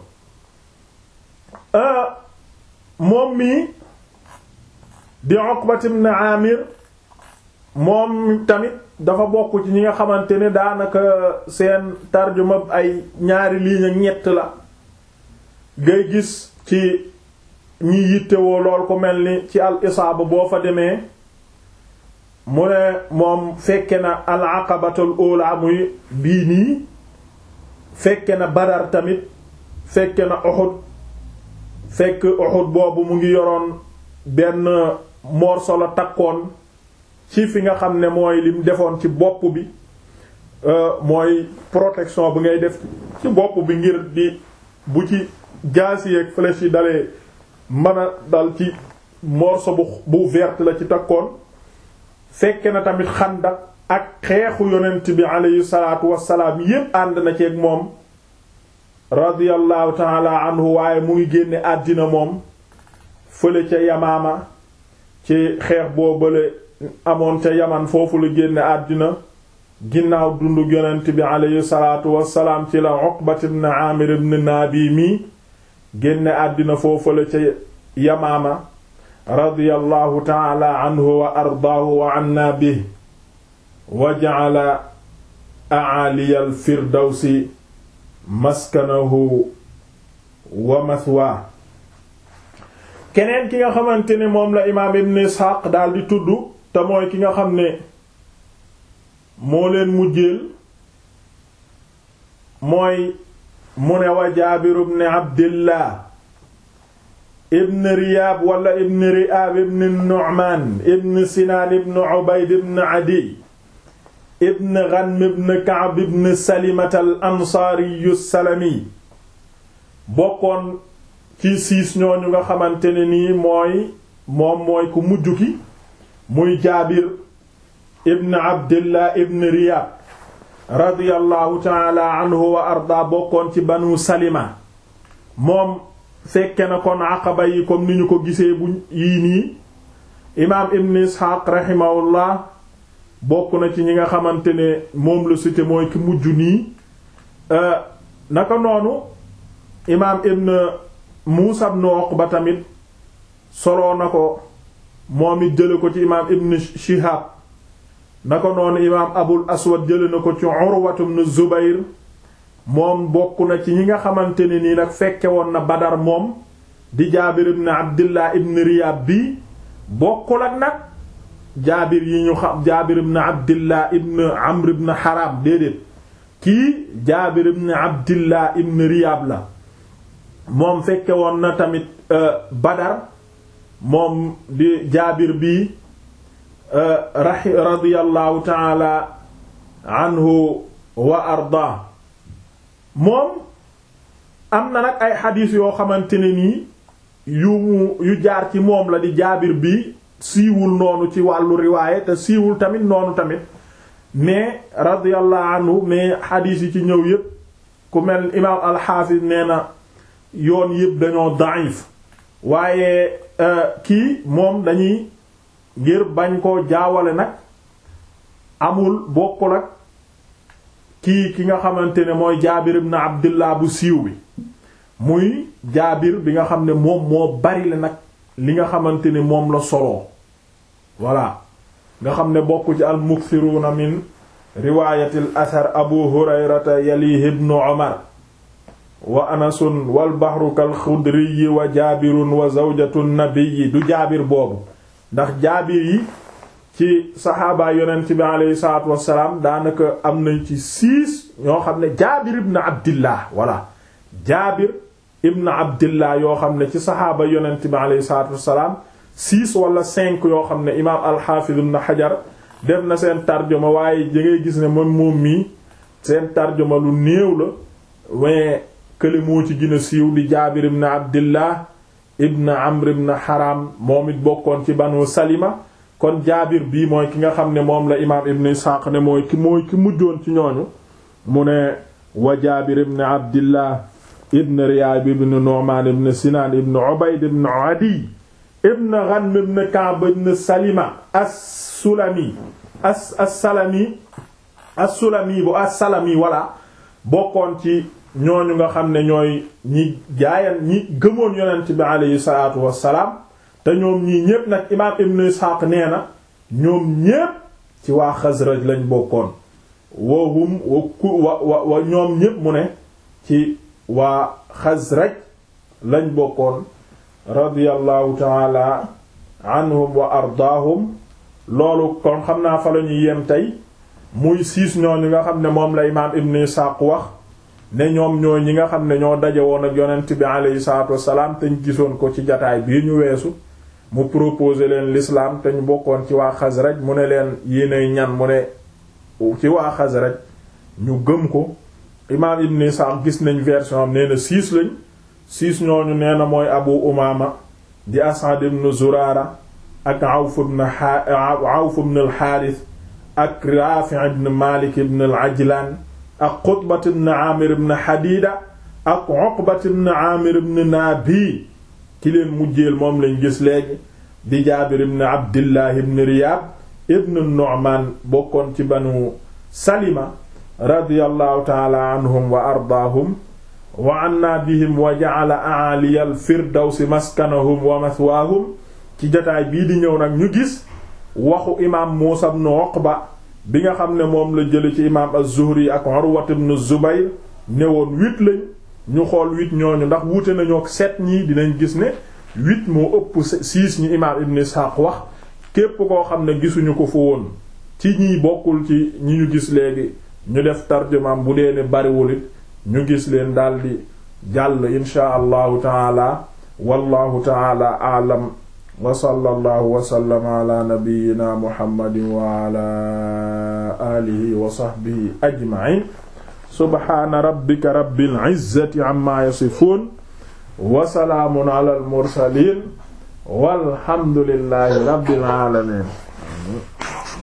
moom mii di Uqbat ibn Aamir moom tamit dafa bokk ci ñi nga xamante ne daanaka seen tarjuma ay ñaari ligne ak ñett la ngay gis ci ñi yittewoo lool ko mel ni ci al isaaba boo fa demee mu ne moom fekke na al aqabatul ula muy bii nii fekke na badar tamit fekke na Uhud fekk Uhud boobu mu ngi yoroon benn morso la takkoon ci fi nga xam ne mooy lim defoon ci bopp bi mooy protection bi ngay def ci bopp bi ngir di bu ci jaas yi ak flèche yi dalee mën a dal ci morceau bu bu vert la ci takkoon fekke na tamit xandak ak xeexu yonent bi aleyhi salaatu wassalaam yépp ànd na ceeg moom radiyallahu taala anhu waaye mu ngi génne àddina moom fële ca yamaama ci xeex boo bële amoon ca yaman foofu la génne àddina ginnaaw dundu yonent bi aleyhi salaatu wassalaam ci la Uqbat ibn Aamir ibn Naabi mi génne àddina foofu la ca yamaama radiyallahu taala anhu wa ardaahu wa anna bihi wa ja'ala a'aliyal firdawsi maskanahu wa mathwaa keneen ki nga xamante ne moom la imaam ibn Isxaaq daal di tudd te mooy ki nga xam ne moo leen mujjeel mooy mu ne wa Jaabir ibn Abdillah ibn Riyaab wala ibn Ri'aab ibn Nu'maan ibn Sinaan ibn Ubayd ibn Adiy ibn Ghanm ibn Ka'b ibn Salimata al ansaariyu salami bokkoon ci siis ñooñu nga xamante ne nii mooy moom mooy ku mujj ki muy Jaabir ibn Abdillah ibn Riyab radiyallahu taala anhu wa arda bokkoon ci banu Salima moom fekke na kon aqaba yi comme ni ñu ko gisee bu yii nii imaam ibn Isxaaq rahimahullah bokk na ci ñi nga xamante ne moom la cité mooy ki mujj nii naka noonu imaam ibn Muusa ibn Uqba tamit soloo na ko moom it jële ko ci imaam ibn Shihab naka noonu imaam Abul Aswad jële na ko ci Urwatu ibn Zubayr moom bokk na ci ñi nga xamante ne nii nag fekke woon na Badar moom di Jaabir ibn Abdillah ibn Riyab bi bokkul ak nag jaabir yi ñu xam jaabir ibn abdillah ibn amr ibn haram déedéet kii jaabir ibn abdillah ibn riyab la moom fekke woon na tamit badar moom di jaabir bi rahi radiyallahu taala anhu wa arda moom am na nag ay xadiis yoo xamante ne nii yu mu yu jaar ci moom la di jaabir bi siiwul noonu ci wàllu riwaaye te siiwul tamit noonu tamit mais radiyallahu anhu mais xadiis yi ci ñëw yépp ku mel imaam alxaafis nee na yoon yépp dañoo daif waaye kii moom dañuy ngir bañ koo jaawale nag amul bokkul ak kii ki nga xamante ne mooy jaabir ibn abdillah bu siiw bi muy jaabir bi nga xam ne moom moo bari la nag li nga xamante ne moom la soloo voilà nga xam ne bokk ci al mukthiruuna min riwaayati al athar abu hurayrata yalihi ibnu umar wa anasun wal bahru kal xudriyi wa jaabirun wa zawjatu nabiyyi du jaabir boobu ndax jaabir yi ci saxaabaa yonent bi aleyhi salaatu wassalaam daanaka am nañ ci six ñoo xam ne jaabir ibn abdillah voilà jaabir ibn abdillah yoo xam ne ci saxaaba yonent bi aleyhi salaatu wassalaam six wala cinq yoo xam ne imaam alxaafiz ibn xajar def na seen tarjuma waaye da ngay gis ne moom moom mii seen tarjuma lu néew la mais kële moo ci gën a siiw di jaabir ibn abdillah ibn amr ibn haram moom it bokkoon ci banu salima kon jaabir bii mooy ki nga xam ne moom la imaam ibn isxaaq ne mooy ki mooy ki mujjoon ci ñooñu mu ne wa jaabir ibn abdillah ibn riyaab ibn nu'man ibn sinaan ibn ubayd ibn adi ibn ghanm ibn ka'b ibn salima as-sulami as as-salami as-sulami bu as-salami walla bokkoon ci ñooñu nga xam ne ñooy ñi jaayan ñi gëmoon yonent bi aleyhi salaatu wassalaam te ñoom ñii ñépp nag imaam ibn Isxaaq nee na ñoom ñépp ci waa Xasraj lañ bokkoon wahum wa ku wa wa wa ñoom ñépp mu ne ci waa Xasraj lañ bokkoon radiyallahu taala anhum wa ardaahum loolu kon xam naa fa la ñuy yem tey muy siis ñooñu nga xam ne moom la imaam ibn Isxaaq wax ne ñoom ñooy ñi nga xam ne ñoo daje woon ak yonent bi aleyhi salaatu wassalaam te ñu gisoon ko ci jataay bii ñu weesu mu proposé leen l'islam te ñu bokkoon ci waa Xasraj mu ne leen yéenay ñan mu ne ci waa Xasraj ñu gëm ko imaam Ibn Isaaq gis nañ version am nee na six lañ six ñooñu nee na mooy Abu Umaama di Asad ibn Zurara ak Awf ibn Awf ibn al-Harith ak Rafi' ibn Malik ibn al-Ajlan ak Qutbat ibn Amir ibn Hadida ak Uqbat ibn Amir ibn Nabi ki leen mujjeel moom lañ gis léegi di Jaabir ibn Abdillah ibn Riyab ibn Nu'man bokkoon ci banu Salima radiyallahu ta'ala anhum wa ardaahum wa anna bihim wa ja'ala a'aliya al-firdawsi maskanahum wa mathwaahum ci jotaay bii di ñëw nag ñu gis waxu imaam Muusa ibn Uqba bi nga xam ne moom la jële ci imaam az-Zuhri ak Urwa ibn Zubayr ne woon huit lañ ñu xool huit ñooñu ndax wuute nañoo ak sept ñii dinañ gis ne huit moo ëpp six ñi imaam Ibn Ishaq wax képp koo xam ne gisuñu ko fa woon ci ñiy bokkul ci ñi ñu gis léegi ñu def tarjumaam bu dee ne bariwul it ñu gis leen daldi jàll inshaa allahu taala wallahu taala a'lam wa sallallahu wa sallama ala nabiyyina muhammadin wa ala alihi wa sahbihi ajma'in subhaana rabbika rabbil izzati amma yasifun wa salaamun ala al mursalin walhamdulillahi rabbil alamin